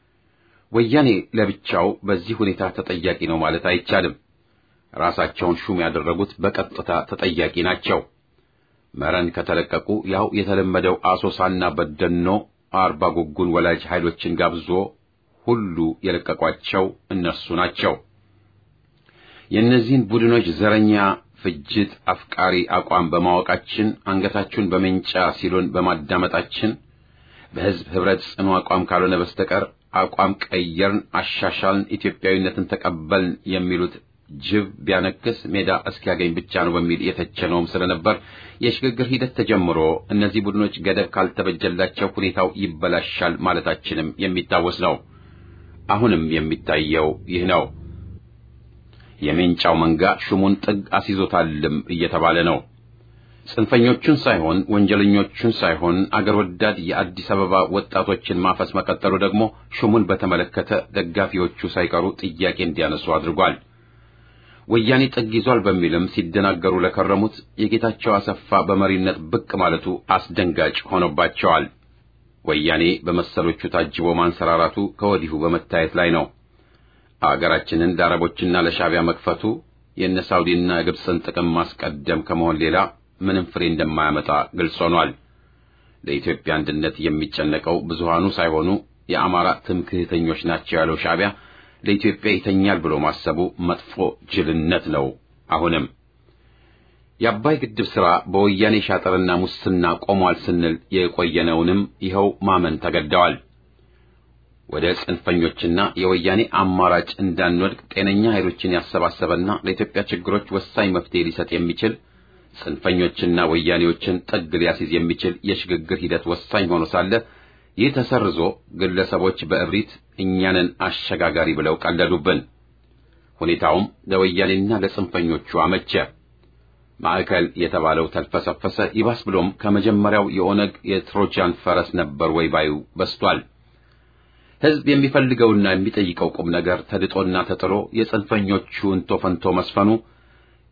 ወያኔ ለብቻው በዚህ ሁኔታ ተጠያቂ ነው ማለት አይቻልም። ራሳቸውን ሹም ያደረጉት በቀጥታ ተጠያቂ ናቸው። መረን ከተለቀቁ ያው የተለመደው አሶሳና በደኖ አርባ ጉጉን ወላጅ ኃይሎችን ጋብዞ ሁሉ የለቀቋቸው እነርሱ ናቸው። የእነዚህን ቡድኖች ዘረኛ ፍጅት አፍቃሪ አቋም በማወቃችን አንገታችሁን በመንጫ ሲሉን በማዳመጣችን በሕዝብ ኅብረት ጽኑ አቋም ካልሆነ በስተቀር አቋም ቀየርን፣ አሻሻልን፣ ኢትዮጵያዊነትን ተቀበልን የሚሉት ጅብ ቢያነክስ ሜዳ እስኪያገኝ ብቻ ነው በሚል የተቸነውም ስለነበር የሽግግር ሂደት ተጀምሮ እነዚህ ቡድኖች ገደብ ካልተበጀላቸው ሁኔታው ይበላሻል ማለታችንም የሚታወስ ነው። አሁንም የሚታየው ይህ ነው። የሜንጫው መንጋ ሹሙን ጥግ አስይዞታልም እየተባለ ነው። ጽንፈኞቹን ሳይሆን ወንጀለኞቹን ሳይሆን አገር ወዳድ የአዲስ አበባ ወጣቶችን ማፈስ መቀጠሉ ደግሞ ሹሙን በተመለከተ ደጋፊዎቹ ሳይቀሩ ጥያቄ እንዲያነሱ አድርጓል። ወያኔ ጥግ ይዟል በሚልም ሲደናገሩ ለከረሙት የጌታቸው አሰፋ በመሪነት ብቅ ማለቱ አስደንጋጭ ሆኖባቸዋል። ወያኔ በመሰሎቹ ታጅቦ ማንሰራራቱ ከወዲሁ በመታየት ላይ ነው። አገራችንን ለአረቦችና ለሻዕቢያ መክፈቱ የእነ ሳውዲና የግብፅን ጥቅም ማስቀደም ከመሆን ሌላ ምንም ፍሬ እንደማያመጣ ግልጽ ሆኗል። ለኢትዮጵያ አንድነት የሚጨነቀው ብዙሃኑ ሳይሆኑ የአማራ ትምክህተኞች ናቸው ያለው ሻዕቢያ ለኢትዮጵያ ይተኛል ብሎ ማሰቡ መጥፎ ጅልነት ነው። አሁንም የአባይ ግድብ ሥራ በወያኔ ሻጥርና ሙስና ቆሟል ስንል የቆየነውንም ይኸው ማመን ተገደዋል። ወደ ጽንፈኞችና የወያኔ አማራጭ እንዳንወድቅ ጤነኛ ኃይሎችን ያሰባሰበና ለኢትዮጵያ ችግሮች ወሳኝ መፍትሄ ሊሰጥ የሚችል ጽንፈኞችና ወያኔዎችን ጥግ ሊያስይዝ የሚችል የሽግግር ሂደት ወሳኝ ሆኖ ሳለ ይህ ተሰርዞ ግለሰቦች በእብሪት እኛንን አሸጋጋሪ ብለው ቀለዱብን። ሁኔታውም ለወያኔና ለጽንፈኞቹ አመቸ። ማዕከል የተባለው ተልፈሰፈሰ። ይባስ ብሎም ከመጀመሪያው የኦነግ የትሮጃን ፈረስ ነበር ወይ ባዩ በስቷል። ሕዝብ የሚፈልገውና የሚጠይቀው ቁም ነገር ተድጦና ተጥሎ የጽንፈኞቹ እንቶ ፈንቶ መስፈኑ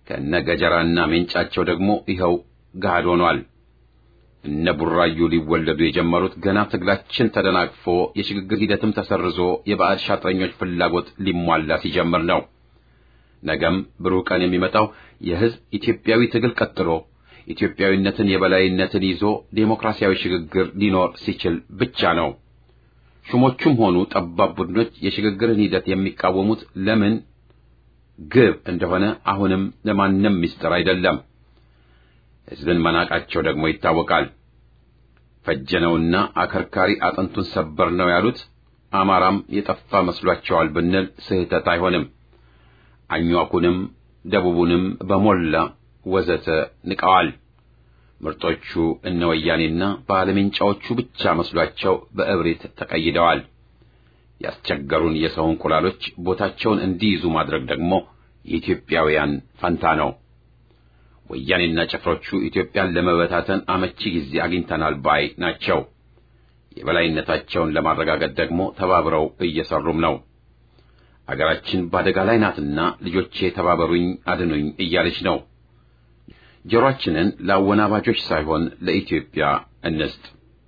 ከነ ገጀራና ሜንጫቸው ደግሞ ይኸው ገሃድ ሆኗል። እነ ቡራዩ ሊወለዱ የጀመሩት ገና ትግላችን ተደናቅፎ የሽግግር ሂደትም ተሰርዞ የባዕድ ሻጥረኞች ፍላጎት ሊሟላ ሲጀምር ነው። ነገም ብሩህ ቀን የሚመጣው የሕዝብ ኢትዮጵያዊ ትግል ቀጥሎ ኢትዮጵያዊነትን የበላይነትን ይዞ ዴሞክራሲያዊ ሽግግር ሊኖር ሲችል ብቻ ነው። ሹሞቹም ሆኑ ጠባብ ቡድኖች የሽግግርን ሂደት የሚቃወሙት ለምን ግብ እንደሆነ አሁንም ለማንም ምስጢር አይደለም። ሕዝብን መናቃቸው ደግሞ ይታወቃል። ፈጀነውና አከርካሪ አጥንቱን ሰበር ነው ያሉት አማራም የጠፋ መስሏቸዋል ብንል ስህተት አይሆንም። አኟኩንም ደቡቡንም በሞላ ወዘተ ንቀዋል። ምርጦቹ እነ ወያኔና ባለሜንጫዎቹ ብቻ መስሏቸው በእብሪት ተቀይደዋል። ያስቸገሩን የሰው እንቁላሎች ቦታቸውን እንዲይዙ ማድረግ ደግሞ የኢትዮጵያውያን ፈንታ ነው። ወያኔና ጭፍሮቹ ኢትዮጵያን ለመበታተን አመቺ ጊዜ አግኝተናል ባይ ናቸው። የበላይነታቸውን ለማረጋገጥ ደግሞ ተባብረው እየሰሩም ነው። አገራችን በአደጋ ላይ ናትና ልጆቼ ተባበሩኝ፣ አድኑኝ እያለች ነው። ጆሮአችንን ለአወናባጆች ሳይሆን ለኢትዮጵያ እንስጥ።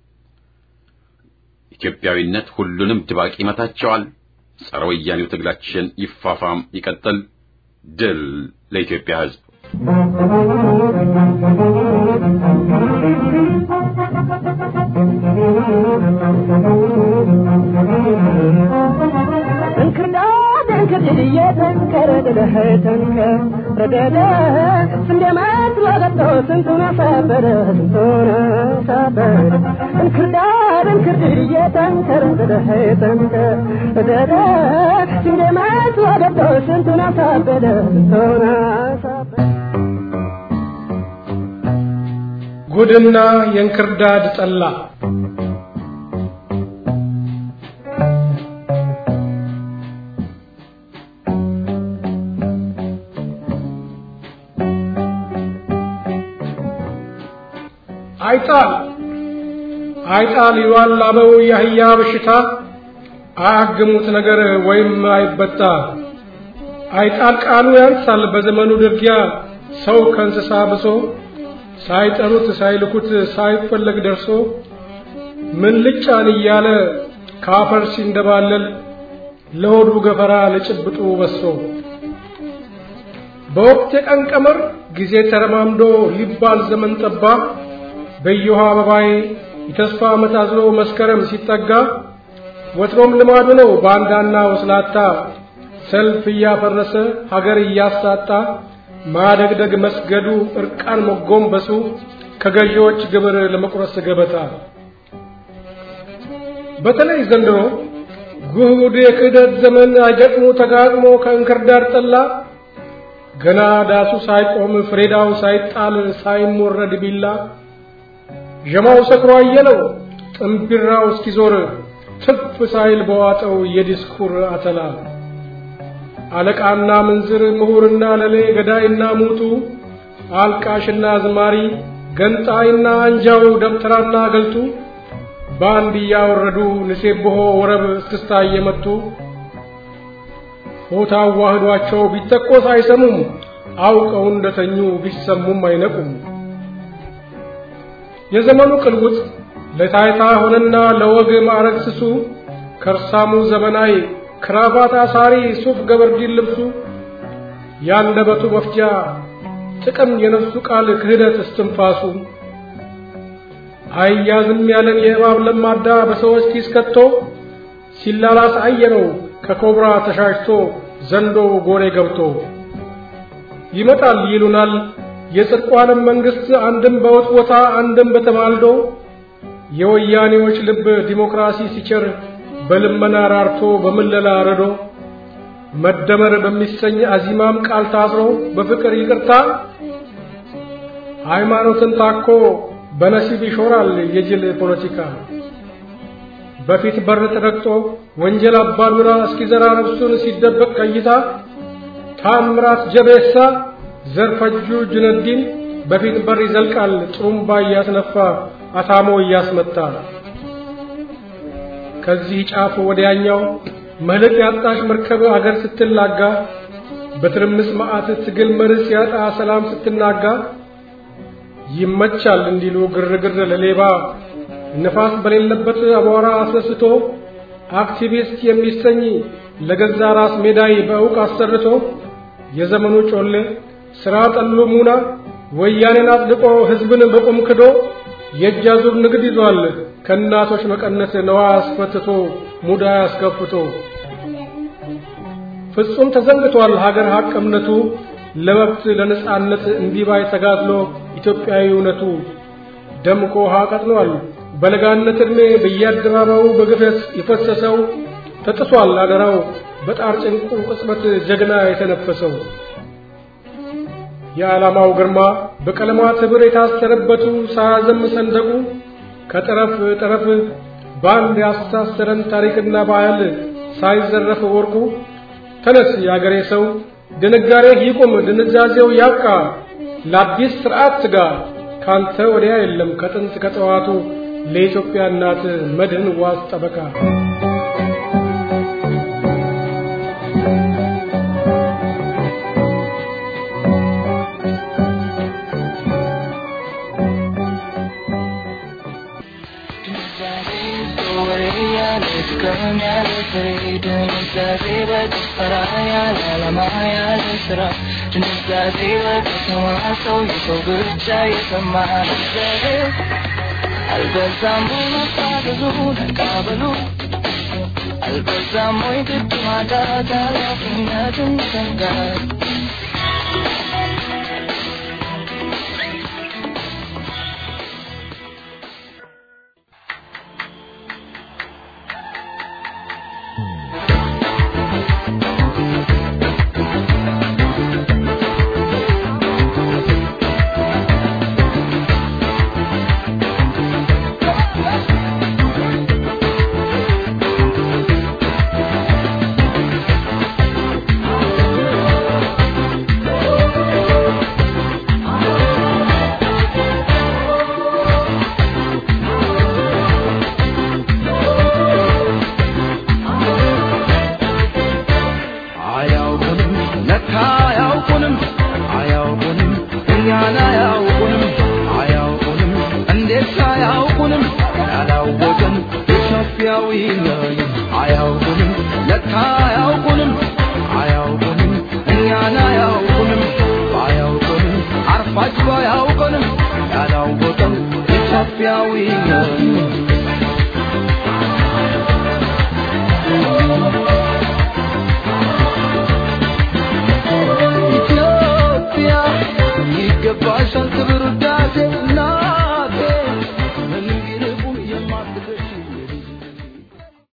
ኢትዮጵያዊነት ሁሉንም ድባቅ ይመታቸዋል። ጸረ ወያኔው ትግላችን ይፋፋም ይቀጥል። ድል ለኢትዮጵያ ሕዝብ። እንክርዳድ እንክርድድ እየተንከረ ደደህ ተንከር ረደደ ስንዴ መስሎ ገብቶ ስንቱን አሳበደ ስንቱን አሳበደ እንክርዳድ እንክርድድ እየተንከረ ደደህ ተንከር ረደደ ስንዴ መስሎ ገብቶ ስንቱን አሳበደ ስንቱን አሳበደ ጉድና የእንክርዳድ ጠላ አይጣል አይጣል ይሏል አበው የአህያ በሽታ አያግሙት ነገር ወይም አይበጣ አይጣል ቃሉ ያንሳል በዘመኑ ድርጊያ ሰው ከእንስሳ ብሶ ሳይጠሩት ሳይልኩት ሳይፈለግ ደርሶ ምን ልጫን እያለ ካፈር ሲንደባለል ለሆዱ ገፈራ ለጭብጡ በሶ በወቅት የቀን ቀመር ጊዜ ተረማምዶ ሊባል ዘመን ጠባ በየውሃ አበባዬ የተስፋ ዓመት አዝሎ መስከረም ሲጠጋ ወትሮም ልማዱ ነው ባንዳና ወስላታ ሰልፍ እያፈረሰ ሀገር እያሳጣ ማደግደግ መስገዱ እርቃን መጎንበሱ ከገዢዎች ግብር ለመቁረስ ገበታ በተለይ ዘንድሮ ጉድ የክህደት ዘመን አይገጥሞ ተጋጥሞ ከእንክርዳድ ጠላ ገና ዳሱ ሳይቆም ፍሬዳው ሳይጣል ሳይሞረድ ቢላ ዠማው ሰክሮ አየለው ጥምቢራው እስኪዞር ትፍ ሳይል በዋጠው የዲስኩር አተላ አለቃና ምንዝር ምሁርና ለሌ ገዳይና ሙቱ አልቃሽና ዝማሪ ገንጣይና አንጃው ደብተራና ገልጡ በአንድ እያወረዱ ንሴብሖ ወረብ እስክስታ እየመቱ ሆታ አዋህዷቸው ቢተቆስ አይሰሙም አውቀው እንደተኙ ቢሰሙም አይነቁም። የዘመኑ ቅልውጥ ለታይታ ሆነና ለወግ ማዕረግ ስሱ ከርሳሙ ዘመናዊ ክራባት አሳሪ ሱፍ ገበርዲን ልብሱ ያንደበቱ መፍጃ ጥቅም የነፍሱ ቃል ክህደት እስትንፋሱ አያዝም ያለን የእባብ ለማዳ በሰዎች ኪስ ከቶ ሲላላስ አየነው ከኮብራ ተሻሽቶ ዘንዶ ጎሬ ገብቶ ይመጣል ይሉናል የጽድቋንም መንግስት አንድም በውጥቦታ አንድም በተማልዶ የወያኔዎች ልብ ዲሞክራሲ ሲቸር በልመና ራርቶ በምለላ ረዶ መደመር በሚሰኝ አዚማም ቃል ታስሮ በፍቅር ይቅርታ ሃይማኖትን ታኮ በነሲብ ይሾራል የጅል ፖለቲካ በፊት በር ተረግጦ ወንጀል አባዱራ እስኪዘራ ነፍሱን ሲደበቅ ቀይታ ታምራት ጀቤሳ ዘርፈጁ ጁነዲን በፊት በር ይዘልቃል ጥሩምባ እያስነፋ አታሞ እያስመታ ከዚህ ጫፍ ወዲያኛው መልሕቅ ያጣሽ መርከብ አገር ስትላጋ በትርምስ መዓት ትግል መርስ ያጣ ሰላም ስትናጋ ይመቻል እንዲሉ ግርግር ለሌባ ነፋስ በሌለበት አቧራ አስነስቶ አክቲቪስት የሚሰኝ ለገዛ ራስ ሜዳይ በእውቅ አሰርቶ የዘመኑ ጮሌ ስራ ጠሉ ሙና ወያኔን አጽድቆ ህዝብን በቁም ክዶ የእጅ አዙር ንግድ ይዟል ከእናቶች መቀነት ነዋ አስፈትቶ ሙዳ አስከፍቶ ፍጹም ተዘንግቷል ሀገር ሀቅ እምነቱ ለመብት ለነጻነት እንዲባይ ተጋድሎ ኢትዮጵያዊ እውነቱ ደምቆ ውሃ ቀጥኗል በለጋነት ዕድሜ በየአደባባዩ በግፈት የፈሰሰው ተጥሷል አደራው በጣር ጭንቁ ቅጽበት ጀግና የተነፈሰው የዓላማው ግርማ በቀለማት ኅብር የታሰረበቱ ሳያዘም ሰንደቁ ከጠረፍ ጠረፍ በአንድ ያስተሳሰረን ታሪክና ባህል ሳይዘረፍ ወርቁ ተነስ የአገሬ ሰው ድንጋሬህ ይቁም ድንዛዜው ያብቃ ለአዲስ ስርዓት ትጋ ካንተ ወዲያ የለም ከጥንት ከጠዋቱ ለኢትዮጵያ እናት መድህን ዋስ ጠበቃ አልበዛም ብዙ ተቃበሉ አልበዛም ወይ ግድ ማጣት ኃላፊነትን ሰንጋት አያውቁንም ለካ አያውቁንም አያውቁንም እኛን አያውቁንም አያውቁንም እንዴት አያውቁንም ያላወቅን ኢትዮጵያዊ ነን አያውቁንም ለካ አያውቁንም አያውቁንም እኛን አያውቁንም ባያውቁንም አርፋጅ ባያውቁንም ያላወቅን ኢትዮጵያዊ